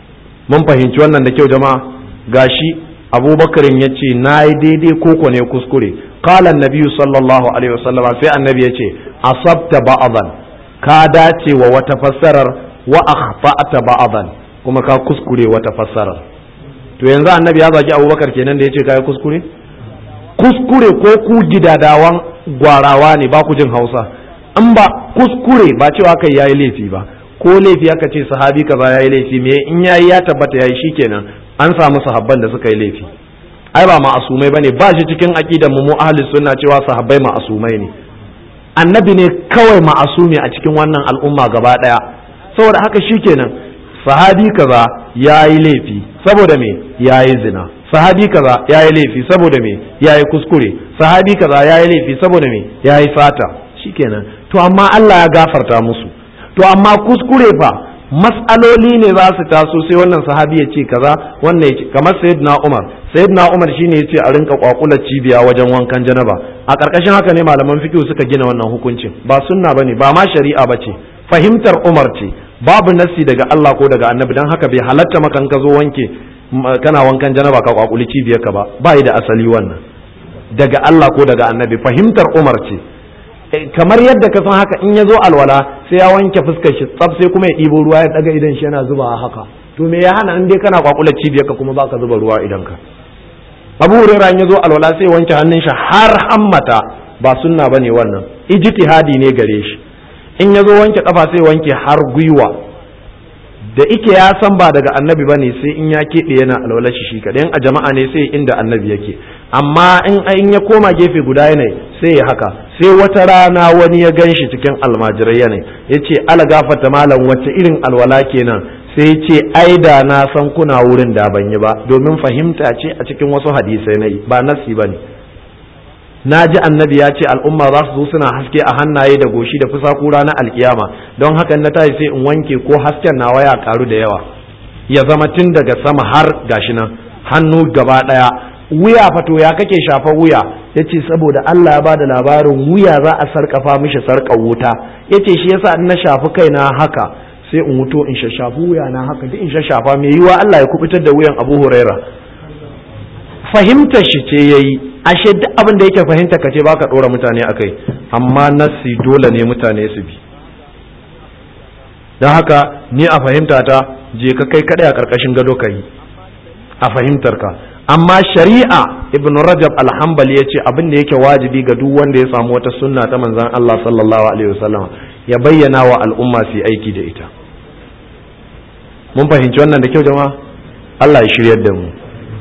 mun fahimci wannan da kyau jama'a gashi abubakarin ya ce na yi daidai koko ne kuskure qala annabi sallallahu alaihi wasallam sai annabi ya ce asabta ba'dan ka dace wa wata fassarar wa akhta'ta ba'dan kuma ka kuskure wata fassarar to yanzu annabi ya zagi abubakar kenan da ya ce kai kuskure kuskure ko ku gidadawan gwarawa ne ba ku jin hausa in ba kuskure ba cewa kai yayi laifi ba ko laifi aka ce sahabi kaza yayi laifi me in yayi ya tabbata yayi shikenan an samu sahabban da suka yi laifi ai ba ma'asumai bane ba shi cikin aqidar mu mu ahli sunna cewa sahabbai ma'asumai ne annabi ne kawai ma'asumi a cikin wannan al'umma gaba daya saboda haka shikenan sahabi kaza yayi laifi saboda me yayi zina sahabi kaza yayi laifi saboda me yayi kuskure sahabi kaza yayi laifi saboda me yayi fata shikenan to amma Allah ya gafarta musu to amma kuskure fa mas'aloli ne za su taso sai wannan sahabi ya ce kaza wannan ya ce kamar sayyidina Umar sayyidina Umar shine ya ce a rinka kwakular cibiya wajen wankan janaba a karkashin haka ne malaman fiqh suka gina wannan hukuncin ba sunna bane ba ma shari'a bace fahimtar Umar ce babu nassi daga Allah ko daga Annabi dan haka bai halatta maka ka zo wanke kana wankan janaba ka kwakuli cibiyar ka ba bai da asali wannan daga Allah ko daga Annabi fahimtar Umar ce kamar yadda ka san haka in ya zo alwala sai ya wanke fuskar shi tsaf sai kuma ya ɗibo ruwa ya daga idan shi yana zuba haka to me ya hana in dai kana kwakula cibiyar ka kuma baka zuba ruwa idan ka Abu Hurairah in ya zo alwala sai wanke hannun shi har hammata ba sunna bane wannan ijtihadi ne gare shi in ya zo wanke kafa sai wanke har gwiwa da ike ya san ba daga annabi ba ne sai in ya keɓe yana alwala shi shi kaɗai a jama'a ne sai inda annabi yake amma in ya koma gefe guda yanayi sai ya haka sai wata rana wani ya gan shi cikin almajirai yanayi ya ce ala gafata malam wacce irin alwala kenan sai ce ai da na san kuna wurin da ban yi ba domin fahimta ce a cikin wasu hadisai na yi ba nasi ba ne na ji annabi ya ce al'umma za su zo suna haske a hannaye da goshi da fusaku ranar alkiyama don haka na tashi sai in wanke ko hasken nawa ya karu da yawa ya zama tun daga sama har gashi nan hannu gaba daya wuya fato ya kake shafa wuya ya ce saboda Allah ya bada labarin wuya za a sarkafa mishi sarkar wuta ya ce shi yasa in na shafi kaina haka sai in wuto in shashafi wuya na haka duk in shashafa mai yiwa Allah ya kubutar da wuyan Abu Huraira fahimtar shi ce yayi ashe duk abin da yake fahimta ka ce baka dora mutane akai amma nassi dole ne mutane su bi don haka ni a fahimta ta je ka kai kadai a karkashin gado ka yi a fahimtar ka amma shari'a ibn rajab alhambali ya ce abin da yake wajibi ga duk wanda ya samu wata sunna ta manzan Allah sallallahu alaihi wasallam ya bayyana wa al'umma su aiki da ita mun fahimci wannan da kyau jama'a Allah ya shiryar da mu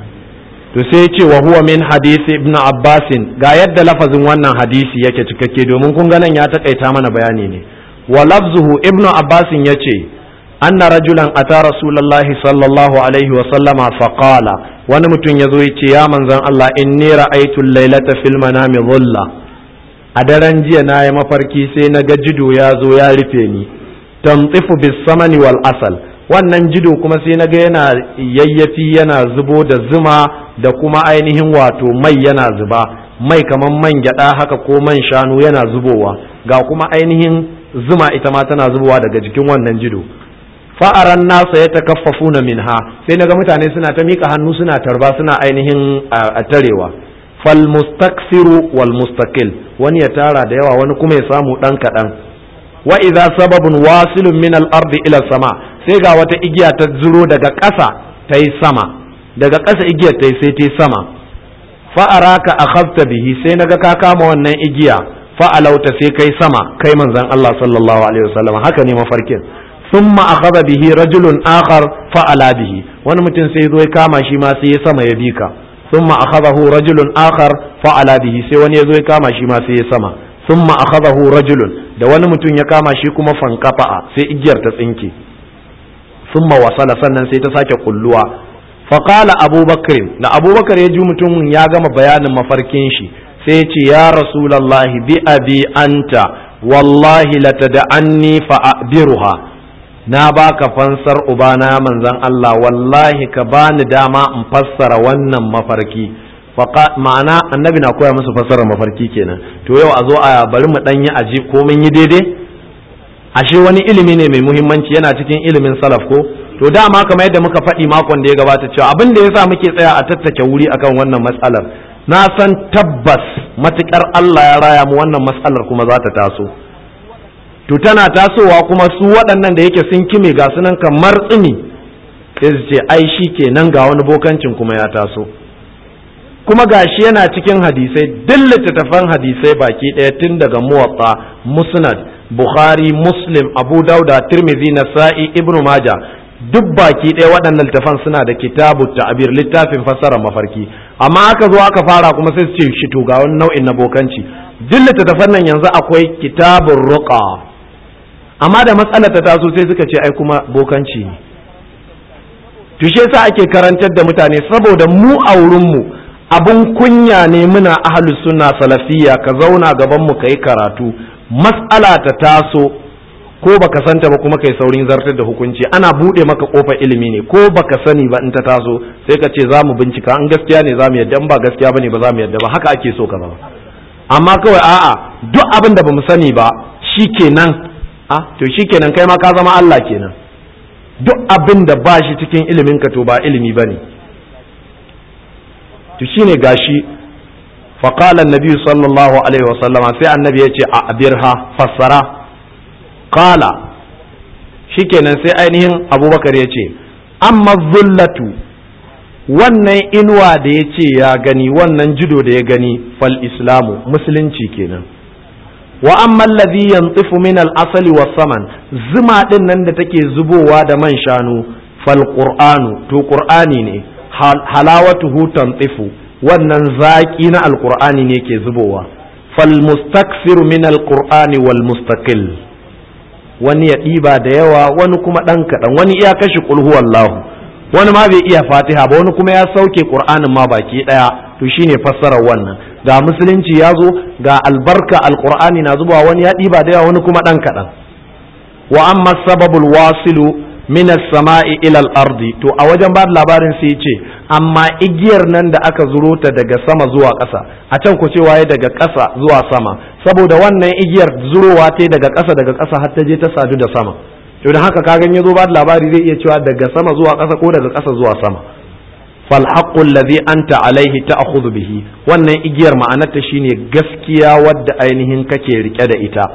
to sai ya ce wa huwa min hadisi ibn abbasin ga yadda lafazin wannan hadisi yake cikakke domin kun ga nan ya takaita mana bayani ne wa lafzuhu ibn abbasin ya ce anna rajulan ata rasulullahi sallallahu alaihi wa sallama faqala wani mutum ya zo ya ce ya manzon Allah inni ra'aytu laylata fil manami dhulla a daren jiya na yi mafarki sai na ga jido ya zo ya rufe ni tamtifu bis samani wal asal wannan jido kuma sai na ga yana yayyafi yana zubo da zuma da kuma ainihin wato mai yana zuba mai kamar man gyada haka ko man shanu yana zubowa ga kuma ainihin zuma ita ma tana zubowa daga jikin wannan jido fa'aran nasa ya takaffafuna minha sai naga mutane suna ta mika hannu suna tarba suna ainihin a tarewa fal mustaksiru wal mustaqil wani ya tara da yawa wani kuma ya samu dan kadan wa idza sababun wasilun min al ardi ila sama sai ga wata igiya ta zuro daga ƙasa ta yi sama daga ƙasa igiyar ta yi sai ta yi sama fa'araka akhadta bihi sai naga ka kama wannan igiya fa'alauta sai kai sama kai manzon Allah sallallahu alaihi wasallam haka ne mafarkin thumma akhadha bihi rajulun akhar fa'ala bihi wani mutum sai zo ya kama shi ma sai ya sama ya bika thumma akhadahu rajulun akhar fa'ala bihi sai wani ya zo ya kama shi ma sai ya sama thumma akhadahu rajulun da wani mutum ya kama shi kuma fanqafa sai igiyar ta tsinke thumma wasala sannan sai ta sake kulluwa faqala abubakar da abubakar ya ji mutumin ya gama bayanin mafarkin shi sai ya ce ya rasulallahi bi abi anta wallahi latada'anni fa'abiruha na baka fansar ubana manzan Allah wallahi ka bani dama in fassara wannan mafarki ma'ana annabi na koya musu fassara mafarki kenan to yau a zo a bari mu danyi aji ko mun yi daidai ashe wani ilimi ne mai muhimmanci yana cikin ilimin salaf ko to dama kamar yadda muka faɗi makon da ya gabata cewa abin da yasa muke tsaya a tattake wuri akan wannan matsalar na san tabbas matukar Allah ya raya mu wannan matsalar kuma za ta taso to tana tasowa kuma su waɗannan da yake sun kime ga sunan kamar tsini sai su ce ai shi kenan ga wani bokancin kuma ya taso kuma gashi yana cikin hadisai duk littattafan hadisai baki ɗaya tun daga muwatta musnad bukhari muslim abu dauda tirmidhi nasa'i ibnu maja duk baki ɗaya waɗannan littattafan suna da kitabu ta'bir littafin fassara mafarki amma aka zo aka fara kuma sai su ce shi to ga wani nau'in na bokanci duk littattafan nan yanzu akwai kitabun ruqa amma da matsalar ta taso sai suka ce ai kuma bokanci ne to shi yasa ake karantar da mutane saboda mu a wurin mu abun kunya ne muna ahlus sunna salafiyya ka zauna gaban mu kai karatu mas'ala ta taso ko baka santa ba kuma kai saurin zartar da hukunci ana bude maka kofar ilimi ne ko baka sani ba in ta taso sai ka ce za mu bincika an gaskiya ne za mu yadda in ba gaskiya bane ba za mu yadda ba haka ake so ka zama amma kawai a'a duk abin da bamu sani ba shikenan a to shikenan kai ma ka zama Allah kenan duk abin da ba shi cikin ilimin ka to ba ilimi bane to shine gashi فقال النبي صلى الله عليه وسلم sai annabi ya ce a abirha fassara qala shikenan sai ainihin abubakar ya ce amma zullatu wannan inuwa da ya ce ya gani wannan judo da ya gani fal islamu musulunci kenan wa amma allazi yantifu min al asali was saman zuma din nan da take zubowa da man shanu fal qur'anu to qur'ani ne halawatuhu tantifu wannan zaki na alqur'ani ne ke zubowa fal mustaksiru min alqur'ani wal mustaqil wani ya ɗiba da yawa wani kuma ɗan kaɗan wani iya kashe kulhu wallahu wani ma bai iya fatiha ba wani kuma ya sauke qur'anin ma baki ɗaya to shine fassarar wannan ga musulunci ya zo ga albarka alqur'ani na zubawa wani ya ɗiba da yawa wani kuma ɗan kaɗan wa amma sababul wasilu min as-sama'i ila al-ardi to a wajen ba labarin sai ce amma igiyar nan da aka zuro ta daga sama zuwa ƙasa a can ku cewa daga ƙasa zuwa sama saboda wannan igiyar zurowa ta daga ƙasa daga ƙasa har ta je ta sadu da sama to da haka kagan ya zo ba labari zai iya cewa daga sama zuwa ƙasa ko daga ƙasa zuwa sama fal haqqu alladhi anta alaihi ta'khudhu bihi wannan igiyar ma'anarta shine gaskiya wadda ainihin kake rike da ita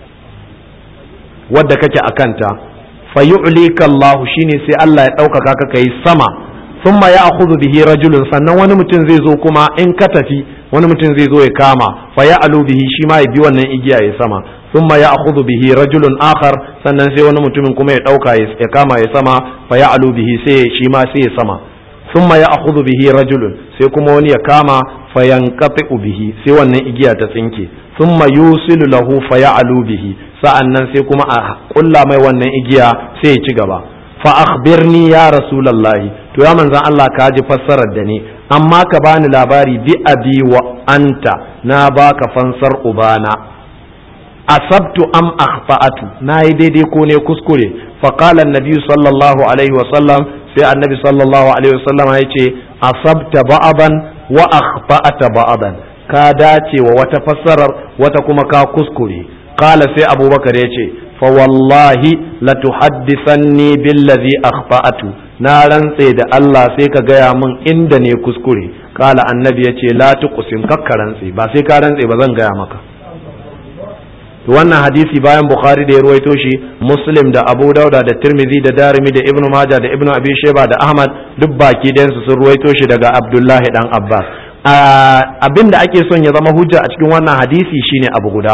wadda kake akanta fayu'lika Allah shine sai Allah ya ɗaukaka ka kai sama thumma ya'khudhu bihi rajulun sannan wani mutum zai zo kuma in ka tafi wani mutum zai zo ya kama fa ya'lu bihi shi ma ya bi wannan igiya ya sama thumma ya'khudhu bihi rajulun akhar sannan sai wani mutumin kuma ya ɗauka ya kama ya sama fa ya'lu bihi sai shi ma sai ya sama thumma ya'khudhu bihi rajulun sai kuma wani ya kama fa yanqati'u bihi sai wannan igiya ta tsinke thumma yusilu lahu fa ya'lu bihi sa'an nan sai kuma a ƙulla mai wannan igiya sai ya ci gaba fa akhbirni ya rasulallahi to ya manzan Allah ka ji fassarar da ni amma ka bani labari bi abi wa anta na baka fansar ubana asabtu am akhfa'atu na yi daidai ko ne kuskure fa qala annabi sallallahu alaihi wa sallam sai annabi sallallahu alaihi wa sallam ya ce asabta ba'aban wa akhfa'ata ba'aban ka dace wa wata fassarar wata kuma ka kuskure qala sai abubakar ya ce fa wallahi la tuhaddithanni billazi akhfa'atu na rantse da Allah sai ka gaya min inda ne kuskure qala annabi ya ce la tuqsim kakka rantse ba sai ka rantse ba zan gaya maka to wannan hadisi bayan bukhari da ya ruwaito shi muslim da abu dauda da tirmidhi da darimi da ibnu majah da ibnu abi sheba da ahmad duk baki ɗayansu sun ruwaito shi daga abdullahi dan abbas abin da ake son ya zama hujja a cikin wannan hadisi shine abu guda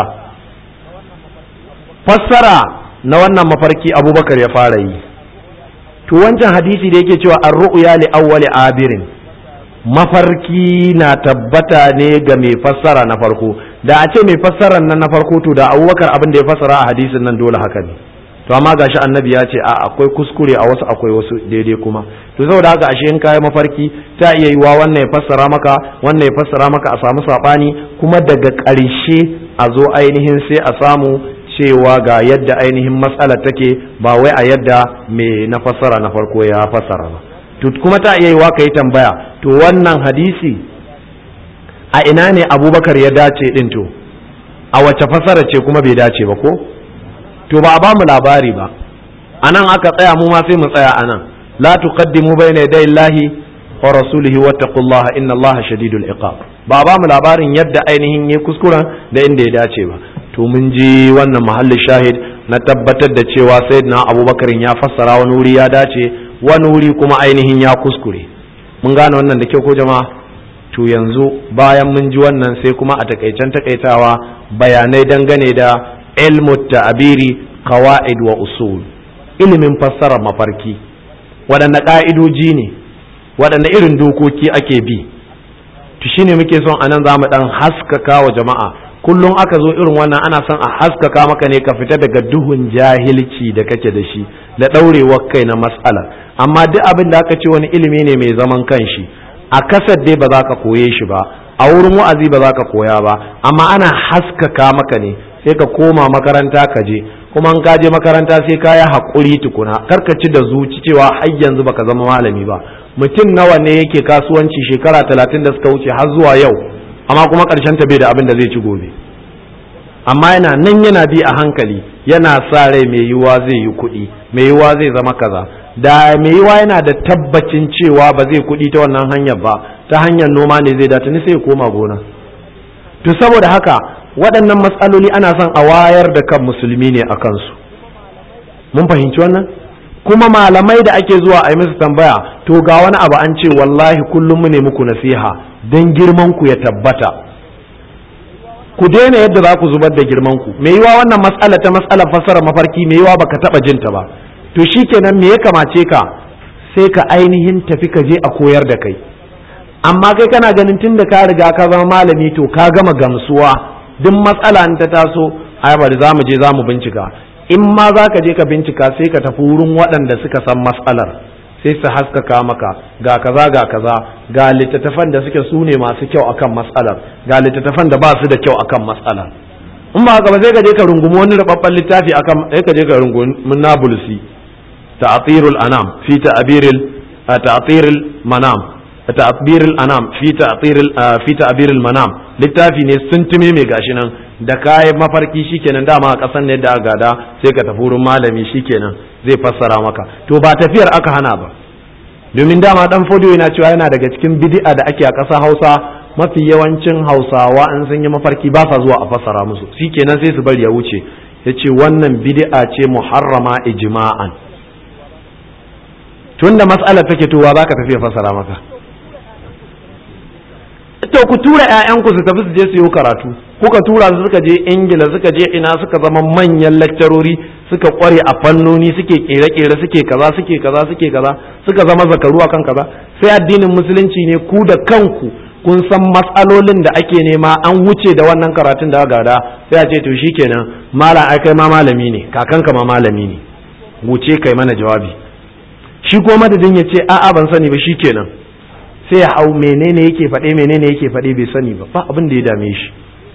fassara na wannan mafarki abubakar ya fara yi to wancan hadisi da yake cewa an ru'ya li awwali abirin mafarki na tabbata ne ga mai fassara na farko da a ce mai fassarar nan na farko to da abubakar abin da ya fassara a hadisin nan dole haka ne to amma gashi annabi ya ce a akwai kuskure a wasu akwai wasu daidai kuma to saboda haka ashe in kayi mafarki ta iya yiwa wannan ya fassara maka wannan ya fassara maka a samu sabani kuma daga ƙarshe a zo ainihin sai a samu cewa ga yadda ainihin matsalar take ba wai a yadda mai na fassara na farko ya fassara ba to kuma ta iya yiwa ka yi tambaya to wannan hadisi a ina ne abubakar ya dace din to a wace fassara ce kuma bai dace ba ko to ba a ba mu labari ba anan aka tsaya mu ma sai mu tsaya anan la tuqaddimu bayna yaday Allahi wa rasulihi wattaqullaha inna Allaha shadidul iqab ba ba mu labarin yadda ainihin ya kuskuren da inda ya dace ba to mun ji wannan mahallin shahid na tabbatar da cewa sayyidina Abubakar ya fassara wani wuri ya dace wani wuri kuma ainihin ya kuskure mun gane wannan da kyau ko jama'a to yanzu bayan mun ji wannan sai kuma a takaicen takaitawa bayanai dangane da ilmu ta'abiri qawaid wa usul ilimin fassarar mafarki waɗanne ƙa'idoji ne waɗanne irin dokoki ake bi to shine muke son anan za mu ɗan haskaka wa jama'a kullum aka zo irin wannan ana son a haskaka maka ne ka fita daga duhun jahilci da kake da shi da ɗaurewar kai na matsala amma duk abin da aka ce wani ilimi ne mai zaman kanshi a kasar dai ba za ka koye shi ba a wurin wa'azi ba za ka koya ba amma ana haskaka maka ne sai ka koma makaranta ka je kuma in ka je makaranta sai ka yi haƙuri tukuna kar ka ci da zuci cewa har yanzu baka zama malami ba mutum nawa ne yake kasuwanci shekara talatin da suka wuce har zuwa yau amma kuma ƙarshen ta bai da abin da zai ci gobe amma yana nan yana bi a hankali yana sa rai mai yiwuwa zai yi kuɗi mai yiwuwa zai zama kaza da mai yiwuwa yana da tabbacin cewa ba zai kuɗi ta wannan hanyar ba ta hanyar noma ne zai data ni sai ya koma gona to saboda haka waɗannan matsaloli ana son a wayar da kan musulmi ne a kansu mun fahimci wannan kuma malamai da ake zuwa a yi musu tambaya to ga wani abu an ce wallahi kullum mu ne muku nasiha don girman ku ya tabbata ku daina yadda za ku zubar da girman ku me yiwa wannan matsala ta matsalar fasara mafarki me yiwa baka taba jinta ba to shikenan me ya kamace ka sai ka ainihin tafi ka je a koyar da kai amma kai kana ganin tunda ka riga ka zama malami to ka gama gamsuwa duk matsala in ta taso ai bari za mu je za mu bincika in ma za ka je ka bincika sai ka tafi wurin waɗanda suka san matsalar sai su haskaka maka ga kaza ga kaza ga littattafan da suke su ne masu kyau akan matsalar ga littattafan da ba su da kyau akan matsalar in ba haka ba sai ka je ka rungumi wani rababban littafi akan sai ka je ka rungumi nabulsi ta'tirul anam fi ta'biril ta'tiril manam ta'biril anam fi ta'tiril fi ta'biril manam littafi ne sun tume mai gashi nan da kayan mafarki shikenan dama a kasan ne da gada sai ka tafi wurin malami shikenan zai fassara maka to ba tafiyar aka hana ba domin dama dan fodo yana cewa yana daga cikin bid'a da ake a ƙasa Hausa mafi yawancin Hausawa an sun yi mafarki ba sa zuwa a fassara musu shikenan sai su bari ya wuce yace wannan bid'a ce muharrama ijma'an tunda mas'alar take to wa zaka tafi ya fassara maka to ku tura ƴaƴanku su tafi su je su yi karatu kuka tura su suka je ingila suka je ina suka zama manyan lakcarori suka kware a fannoni suke kere-kere suke kaza suke kaza suke kaza suka zama zakaru akan kaza sai addinin musulunci ne ku da kanku kun san matsalolin da ake nema an wuce da wannan karatun da gada sai a ce to shikenan malam ai kai ma malami ne kakanka ma malami ne wuce kai mana jawabi shi ko madadin ya ce a'a ban sani ba shikenan sai ya hau menene yake faɗe menene yake faɗe bai sani ba ba abin da ya dame shi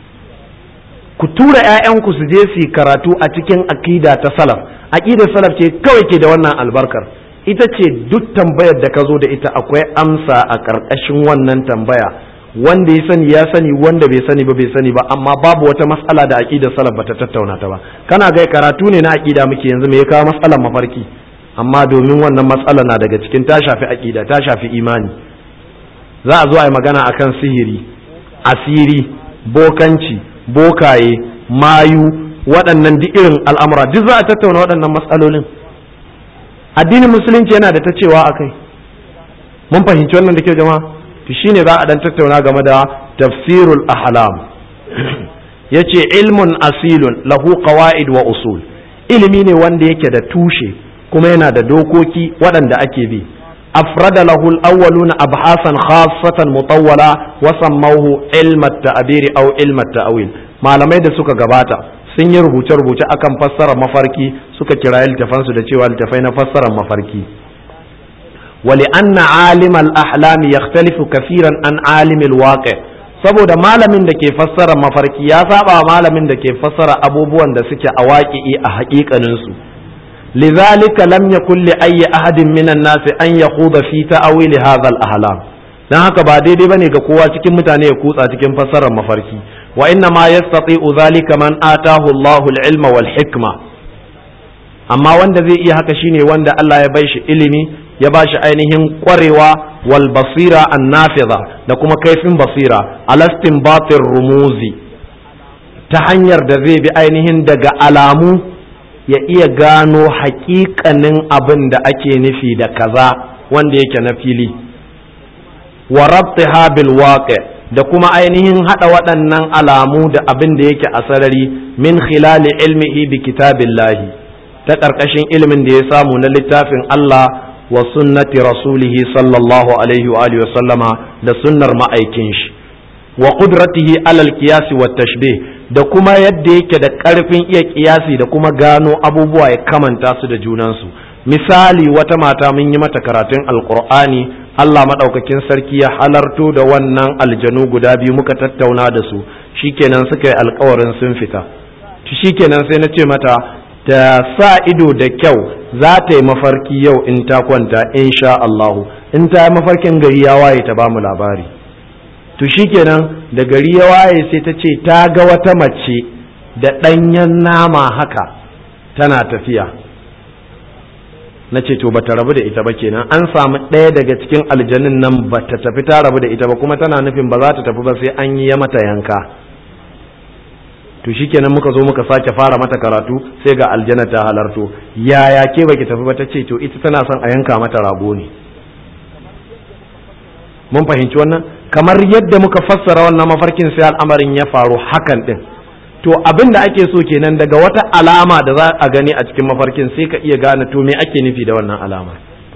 ku tura ƴaƴanku su je su karatu a cikin aqida ta salaf aqidar salaf ce kawai ke da wannan albarkar ita ce duk tambayar da ka zo da ita akwai amsa a ƙarƙashin wannan tambaya wanda ya sani ya sani wanda bai sani ba bai sani ba amma babu wata matsala da aqidar salaf bata tattauna ta ba kana ga karatu ne na aqida muke yanzu me ya kawo matsalar mafarki amma domin wannan matsala na daga cikin ta shafi aqida ta shafi imani za a zo a yi magana akan sihiri asiri bokanci bokaye mayu waɗannan duk irin al'amura duk za a tattauna waɗannan matsalolin addinin musulunci yana da ta cewa a kai mun fahimci wannan da kyau jama'a to shine za a dan tattauna game da tafsirul ahlam yace ilmun asilun lahu qawaid wa usul ilimi ne wanda yake da tushe kuma yana da dokoki waɗanda ake bi أفرد له الأولون أبحاثا خاصة مطولة وسموه علم التعبير أو علم التأويل ما لم يد سكا gabata sun yi rubuce-rubuce akan fassara mafarki suka kira littafansu da cewa littafai na fassara mafarki wali anna alim al-ahlam yakhtalifu kafiran an alim al-waqi saboda malamin da ke fassara mafarki ya saba malamin da ke fassara abubuwan da suke a waƙi'i a haƙiƙanin su لذلك لم يكن لأي أحد من الناس أن يخوض في تأويل هذا الأحلام dan haka ba daidai bane ga kowa cikin mutane ya kutsa cikin fassarar mafarki wa inna ma yastati'u zalika man atahu Allahu al-ilma wal hikma amma wanda zai iya haka shine wanda Allah ya bai shi ilimi ya ba shi ainihin kwarewa wal basira an nafiza da kuma kaifin basira alastin batir rumuzi ta hanyar da zai bi ainihin daga alamu ya iya gano haƙiƙanin abin da ake nufi da kaza wanda yake na fili wa rabtiha bil waqi da kuma ainihin hada waɗannan alamu da abin da yake a sarari min khilali ilmihi bi kitabillahi ta ƙarƙashin ilimin da ya samu na littafin Allah wa sunnati rasulihi sallallahu alaihi wa alihi wa sallama da sunnar ma'aikin shi wa qudratihi alal qiyasi wa tashbih da kuma yadda yake da ƙarfin iya kiyasi da kuma gano abubuwa ya kamanta su da junansu misali wata mata mun yi mata karatun alqur'ani Allah madaukakin sarki ya halarto da wannan aljanu guda biyu muka tattauna da su shikenan suka yi alkawarin sun fita shikenan sai na ce mata ta sa ido da kyau za ta yi mafarki yau in ta kwanta insha Allahu in ta yi mafarkin gari ya waye ta ba mu labari to shikenan da gari ya waye sai ta ce ta ga wata mace da ɗanyen nama haka tana tafiya na ce to bata rabu da ita ba kenan an samu ɗaya daga cikin aljanin nan bata tafi ta rabu da ita ba kuma tana nufin ba za ta tafi ba sai an yi mata yanka to shikenan muka zo muka sake fara mata karatu sai ga aljanna ta halarto yaya ke baki tafi ba ta ce to ita tana son a yanka mata rago ne mun fahimci wannan kamar yadda muka fassara wannan mafarkin sai al'amarin ya faru hakan din to abin da ake so kenan daga wata alama da za a gani a cikin mafarkin sai ka iya gane to me ake nufi da wannan alama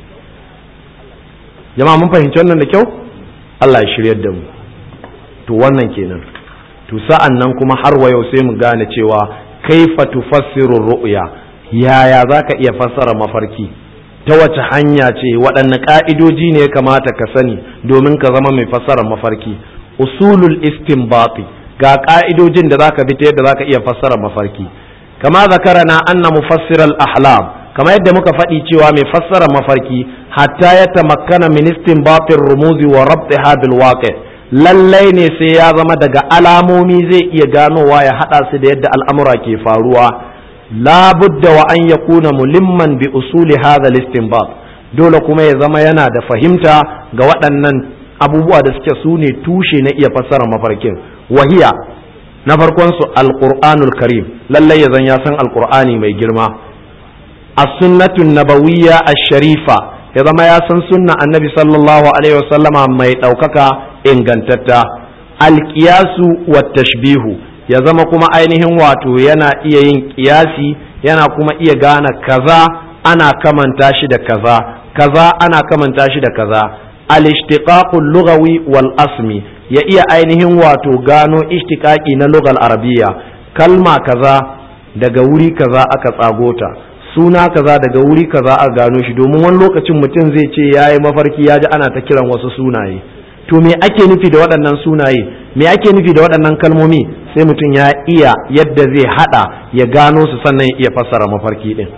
jama'a mun fahimci wannan da kyau Allah ya shiryar da mu to wannan kenan to sa'an nan kuma har wa yau sai mu gane cewa kaifa tufassiru ru'ya yaya zaka iya fassara mafarki ta wace hanya ce waɗanne ƙa'idoji ne ya kamata ka sani domin ka zama mai fassara mafarki usulul istinbati ga ƙa'idojin da zaka bi ta yadda zaka iya fassara mafarki kama zakarana anna mufassiral ahlam kama yadda muka faɗi cewa mai fassara mafarki hatta ya tamakkana min istinbatir rumuzi wa rabtiha bil waqi lallai ne sai ya zama daga alamomi zai iya ganowa ya haɗa su da yadda al'amura ke faruwa labudda wa an yakuna mulimman bi usuli hadha al-istinbat dole kuma ya zama yana da fahimta ga waɗannan abubuwa da suke su ne tushe na iya fassara mafarkin wahiya na farkon su alqur'anul karim lallai ya zan ya san alqur'ani mai girma as-sunnatun nabawiyya ash-sharifa ya zama ya san sunna annabi sallallahu alaihi wasallama mai ɗaukaka ingantatta alƙiyasu wa tashbihu ya zama kuma ainihin wato yana iya yin ƙiyasi yana kuma iya gane kaza ana kamanta shi da kaza kaza ana kamanta shi da kaza al-ishtiqaqul lughawi wal asmi ya iya ainihin wato gano ishtiqaqi na lugal arabiyya kalma kaza daga wuri kaza aka tsagota suna kaza daga wuri kaza a gano shi domin wani lokacin mutum zai ce ya yi mafarki ya ji ana ta kiran wasu sunaye to me ake nufi da waɗannan sunaye me ake nufi da waɗannan kalmomi sai mutum ya iya yadda zai haɗa ya gano su sannan ya iya fassara mafarki ɗin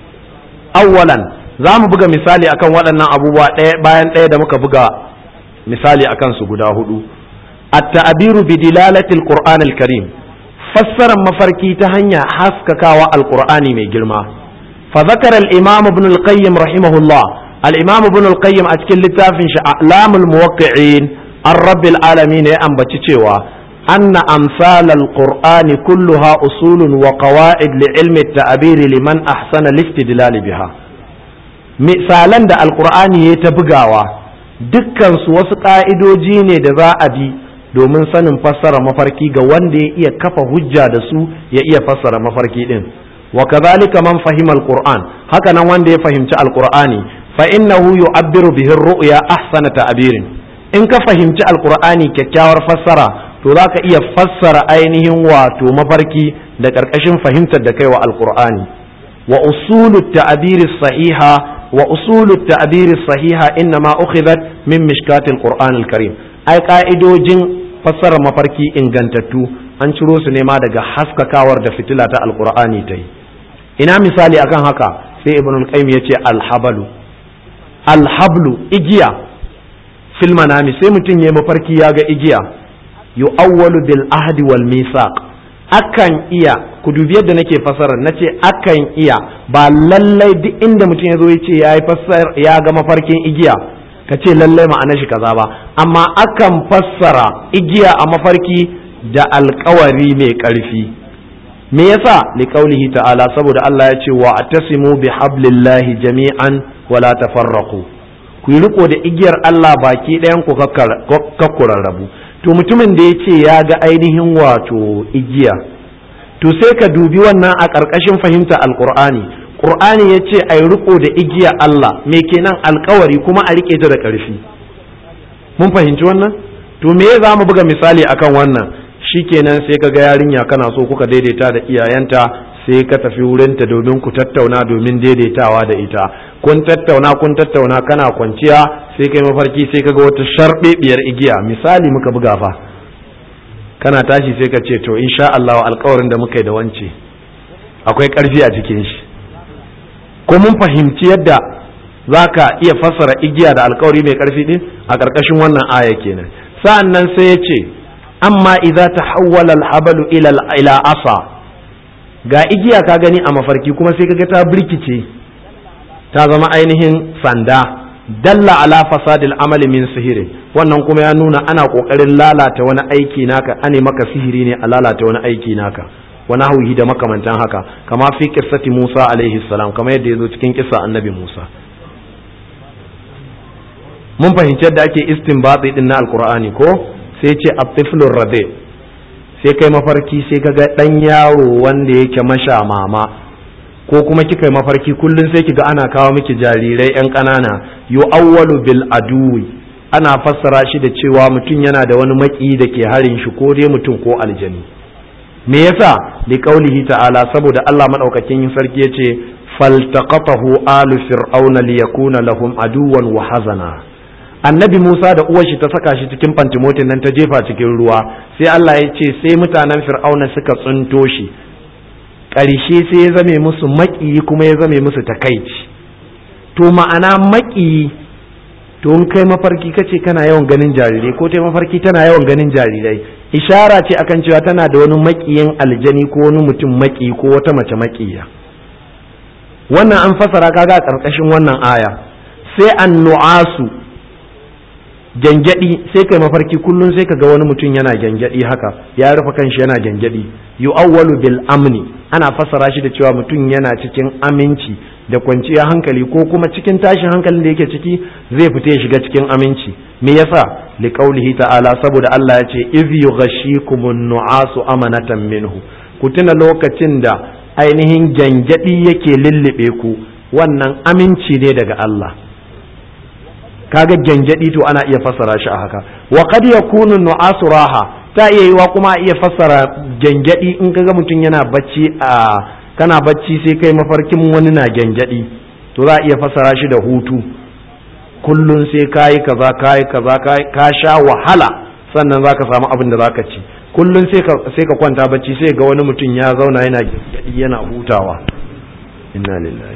awwalan za mu buga misali akan waɗannan abubuwa ɗaya bayan ɗaya da muka buga misali akan su guda hudu at-ta'biru bi dilalatil qur'anil karim fassarar mafarki ta hanya haskakawa alqur'ani mai girma فذكر الإمام ابن القيم رحمه الله الإمام ابن القيم أتكل لتافن أعلام الموقعين الرب العالمين أم بتشيوا أن أمثال القرآن كلها أصول وقواعد لعلم التعبير لمن أحسن الاستدلال بها مثالا دا القرآن يتبقاوا dukkan su wasu ƙa'idoji ne da za a bi domin sanin fassara mafarki ga wanda ya iya kafa hujja da su ya iya fassara mafarki din وكذلك من فهم القرآن هكذا وند يفهم القرآن فإنه يعبر به الرؤيا أحسن تعبير إن كفهمت القرآن ككاور فسرا to za ka iya fassara ainihin wato mafarki da ƙarƙashin fahimtar da kai wa alƙur'ani wa usulu ta'abiri sahiha wa usulu ta'abiri sahiha inna ma ukhidhat min mishkatil qur'an karim ai ka'idojin fassara mafarki ingantattu an ciro su ne ma daga haskakawar da fitila ta alƙur'ani ta yi ina misali akan haka sai ibn al-qayyim yace alhabalu alhablu igiya fil manami sai mutum ya mafarki ya ga igiya yu'awwalu bil ahdi wal misaq akan iya ku dubi yadda nake fasara na ce akan iya ba lallai duk inda mutum ya zo ya ce ya ga mafarkin igiya ka ce lallai ma'ana shi kaza ba amma akan fassara igiya a mafarki da alkawari mai ƙarfi me yasa liqaulihi ta'ala saboda Allah ya ce wa atasimu bi hablillahi jami'an wala tafarraqu ku yi riko da igiyar Allah baki ɗayan ku kakkurarrabu to mutumin da ya ce ya ga ainihin wato igiya to sai ka dubi wannan a ƙarƙashin fahimta alƙur'ani ƙur'ani ya ce a yi riko da igiya Allah me kenan alkawari kuma a riƙe ta da ƙarfi mun fahimci wannan to me za mu buga misali akan wannan shikenan sai ka ga yarinya kana so kuka daidaita da iyayenta sai ka tafi wurinta domin ku tattauna domin daidaitawa da ita kun tattauna kun tattauna kana kwanciya sai kai mafarki sai ka ga wata sharbebiyar igiya misali muka buga fa kana tashi sai ka ce to insha Allah alkawarin da muka yi da wance akwai karfi a cikin shi ko mun fahimci yadda za ka iya fassara igiya da alkawari mai karfi din a ƙarƙashin wannan aya kenan sa'an nan sai ya ce amma idza tahawwala al-habalu ila ila asa ga igiya ka gani a mafarki kuma sai kaga ta birkice ta zama ainihin sanda dalla ala fasadil amali min sihiri wannan kuma ya nuna ana kokarin lalata wani aiki naka ane maka sihiri ne a lalata wani aiki naka wani hauhi da makamantan haka kama fi kissati Musa alaihi salam kama yadda ya zo cikin kissa annabi Musa mun fahimci yadda ake istinbati din na alqur'ani ko sai ce at-tiflur rabi sai kai mafarki sai kaga dan yaro wanda yake masha mama ko kuma kika yi mafarki kullum sai kiga ana kawo miki jarirai yan ƙanana yu'awwalu bil aduwi ana fassara shi da cewa mutum yana da wani maki da ke harin shi ko dai mutum ko aljani me yasa li qaulihi ta'ala saboda Allah madaukakin sarki yace faltaqatahu alu fir'auna liyakuna lahum aduwan wa hazana annabi Musa da uwar shi ta saka shi cikin fantimotin nan ta jefa cikin ruwa sai Allah ya ce sai mutanen fir'auna suka tsunto shi ƙarshe sai ya zame musu maƙiyi kuma ya zame musu takaici to ma'ana maƙiyi to in kai mafarki kace kana yawan ganin jarirai ko ta mafarki tana yawan ganin jarirai ishara ce akan cewa tana da wani maƙiyin aljani ko wani mutum maƙiyi ko wata mace maƙiya wannan an fasara kaga a ƙarƙashin wannan aya sai an nu'asu gyangyaɗi sai kai mafarki kullum sai ka ga wani mutum yana gyangyaɗi haka ya rufe kanshi yana gyangyaɗi yu'awwalu bil amni ana fassara shi da cewa mutum yana cikin aminci da kwanciyar hankali ko kuma cikin tashin hankalin da yake ciki zai fita ya shiga cikin aminci me yasa li qaulihi ta'ala saboda Allah ya ce iz yughashikumun nu'asu amanatan minhu ku tuna lokacin da ainihin gyangyaɗi yake lullube ku wannan aminci ne daga Allah kaga gyangyaɗi to ana iya fassara shi a haka wa qad yakunu nu'asu raha ta iya yiwa kuma a iya fassara gyangyaɗi in kaga mutum yana bacci a kana bacci sai kai mafarkin wani na gyangyaɗi to za a iya fassara shi da hutu kullun sai kayi kaza kayi kaza ka sha wahala sannan zaka samu abin da zaka ci kullun sai ka sai ka kwanta bacci sai ga wani mutum ya zauna yana gyangyaɗi yana hutawa inna lillahi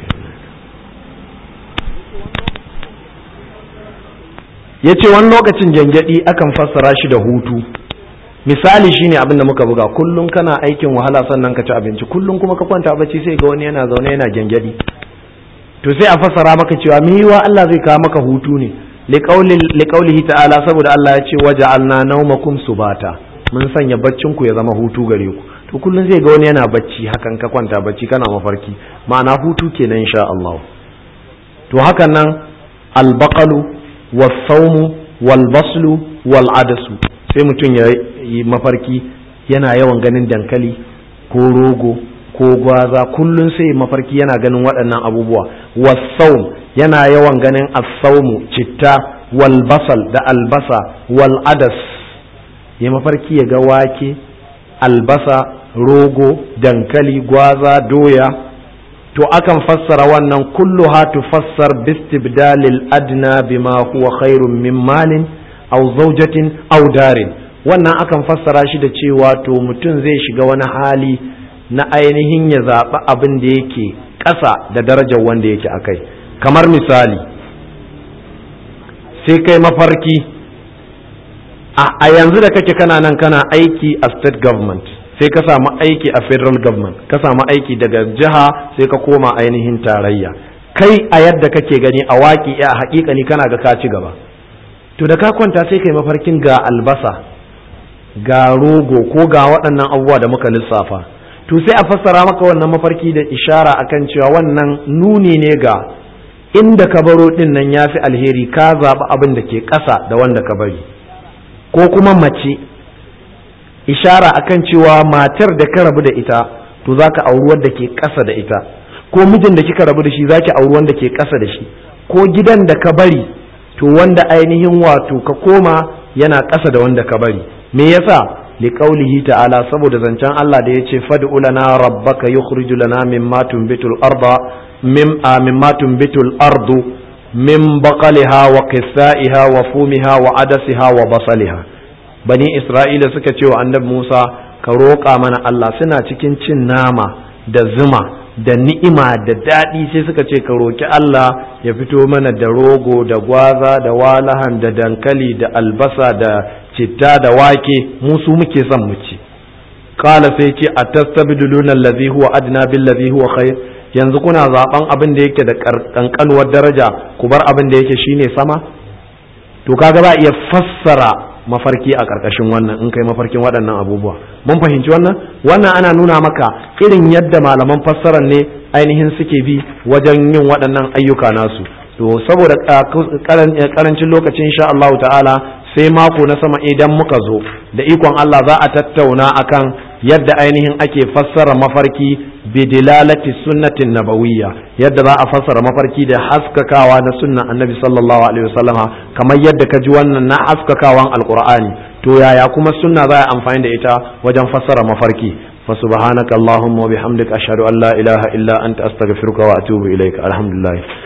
ya ce wani lokacin gyangyaɗi akan fassara shi da hutu misali shine abin da muka buga kullum kana aikin wahala sannan ka ci abinci kullum kuma ka kwanta bacci sai ga wani yana zaune yana gyangyaɗi to sai a fassara maka cewa me yiwa Allah zai kawo maka hutu ne liqaulihi ta'ala saboda Allah ya ce waja'alna nawmakum subata mun sanya baccin ku ya zama hutu gare ku to kullum zai ga wani yana bacci hakan ka kwanta bacci kana mafarki ma'ana hutu kenan insha Allah to hakan nan albaqalu wasaumu walbaslu wal'adasu sai mutum ya yi mafarki yana yawan ganin dankali ko rogo ko gwaza kullum sai mafarki yana ganin waɗannan abubuwa wasaum yana yawan ganin asaumu citta walbasal da albasa wal'adas ya mafarki ya ga wake albasa rogo dankali gwaza doya to akan fassara wannan kulluha tufassar bistibdalil adna bima huwa khairun min malin aw zawjatin aw darin wannan akan fassara shi da cewa to mutum zai shiga wani hali na ainihin ya zaɓi abin da yake ƙasa da darajar wanda yake akai kamar misali sai kai mafarki a yanzu da kake kana nan kana aiki a state government sai ka samu aiki a federal government ka samu aiki daga jiha sai ka koma ainihin tarayya kai a yadda kake gani a waƙi a haƙiƙani kana ga ka ci gaba to da ka kwanta sai kai mafarkin ga albasa ga rogo ko ga waɗannan abubuwa da muka lissafa to sai a fassara maka wannan mafarki da ishara akan cewa wannan nuni ne ga inda ka baro ɗin nan ya fi alheri ka zaɓi abin da ke ƙasa da wanda ka bari ko kuma mace ishara akan cewa matar da ka rabu da ita to za ka auri wadda ke ƙasa da ita ko mijin da kika rabu da shi za ki auri wanda ke ƙasa da shi ko gidan da ka bari to wanda ainihin wato ka koma yana ƙasa da wanda ka bari me yasa liqaulihi ta'ala saboda zancen Allah da yace fad'u lana rabbaka yukhriju lana mimma tunbitul arda mim mimma tunbitul ardu min baqaliha wa qissaiha wa fumiha wa adasiha wa basaliha bani isra'ila suka ce wa annabi Musa ka roƙa mana Allah suna cikin cin nama da zuma da ni'ima da daɗi sai suka ce ka roƙi Allah ya fito mana da rogo da gwaza da walahan da dankali da albasa da citta da wake mu su muke son mu ci qala sai ce atastabdiluna allazi huwa adna bil ladhi huwa khair yanzu kuna zaben abin da yake da kankanuwar daraja ku bar abin da yake shine sama to kaga ba iya fassara mafarki a ƙarƙashin wannan in kai mafarkin waɗannan abubuwa mun fahimci wannan wannan ana nuna maka irin yadda malaman fassarar ne ainihin suke bi wajen yin waɗannan ayyuka nasu to saboda karancin lokaci insha Allah ta'ala sai mako na sama idan muka zo da ikon Allah za a tattauna akan yadda ainihin ake fassara mafarki bidilalati sunnatin nabawiyya yadda za a fassara mafarki da haskakawa na sunnan annabi sallallahu alaihi wasallama kamar yadda ka ji wannan na haskakawan alqur'ani to yaya kuma sunna za a amfani da ita wajen fassara mafarki fa subhanaka allahumma wa bihamdika ashhadu an la ilaha illa anta astaghfiruka wa atubu ilaika alhamdulillah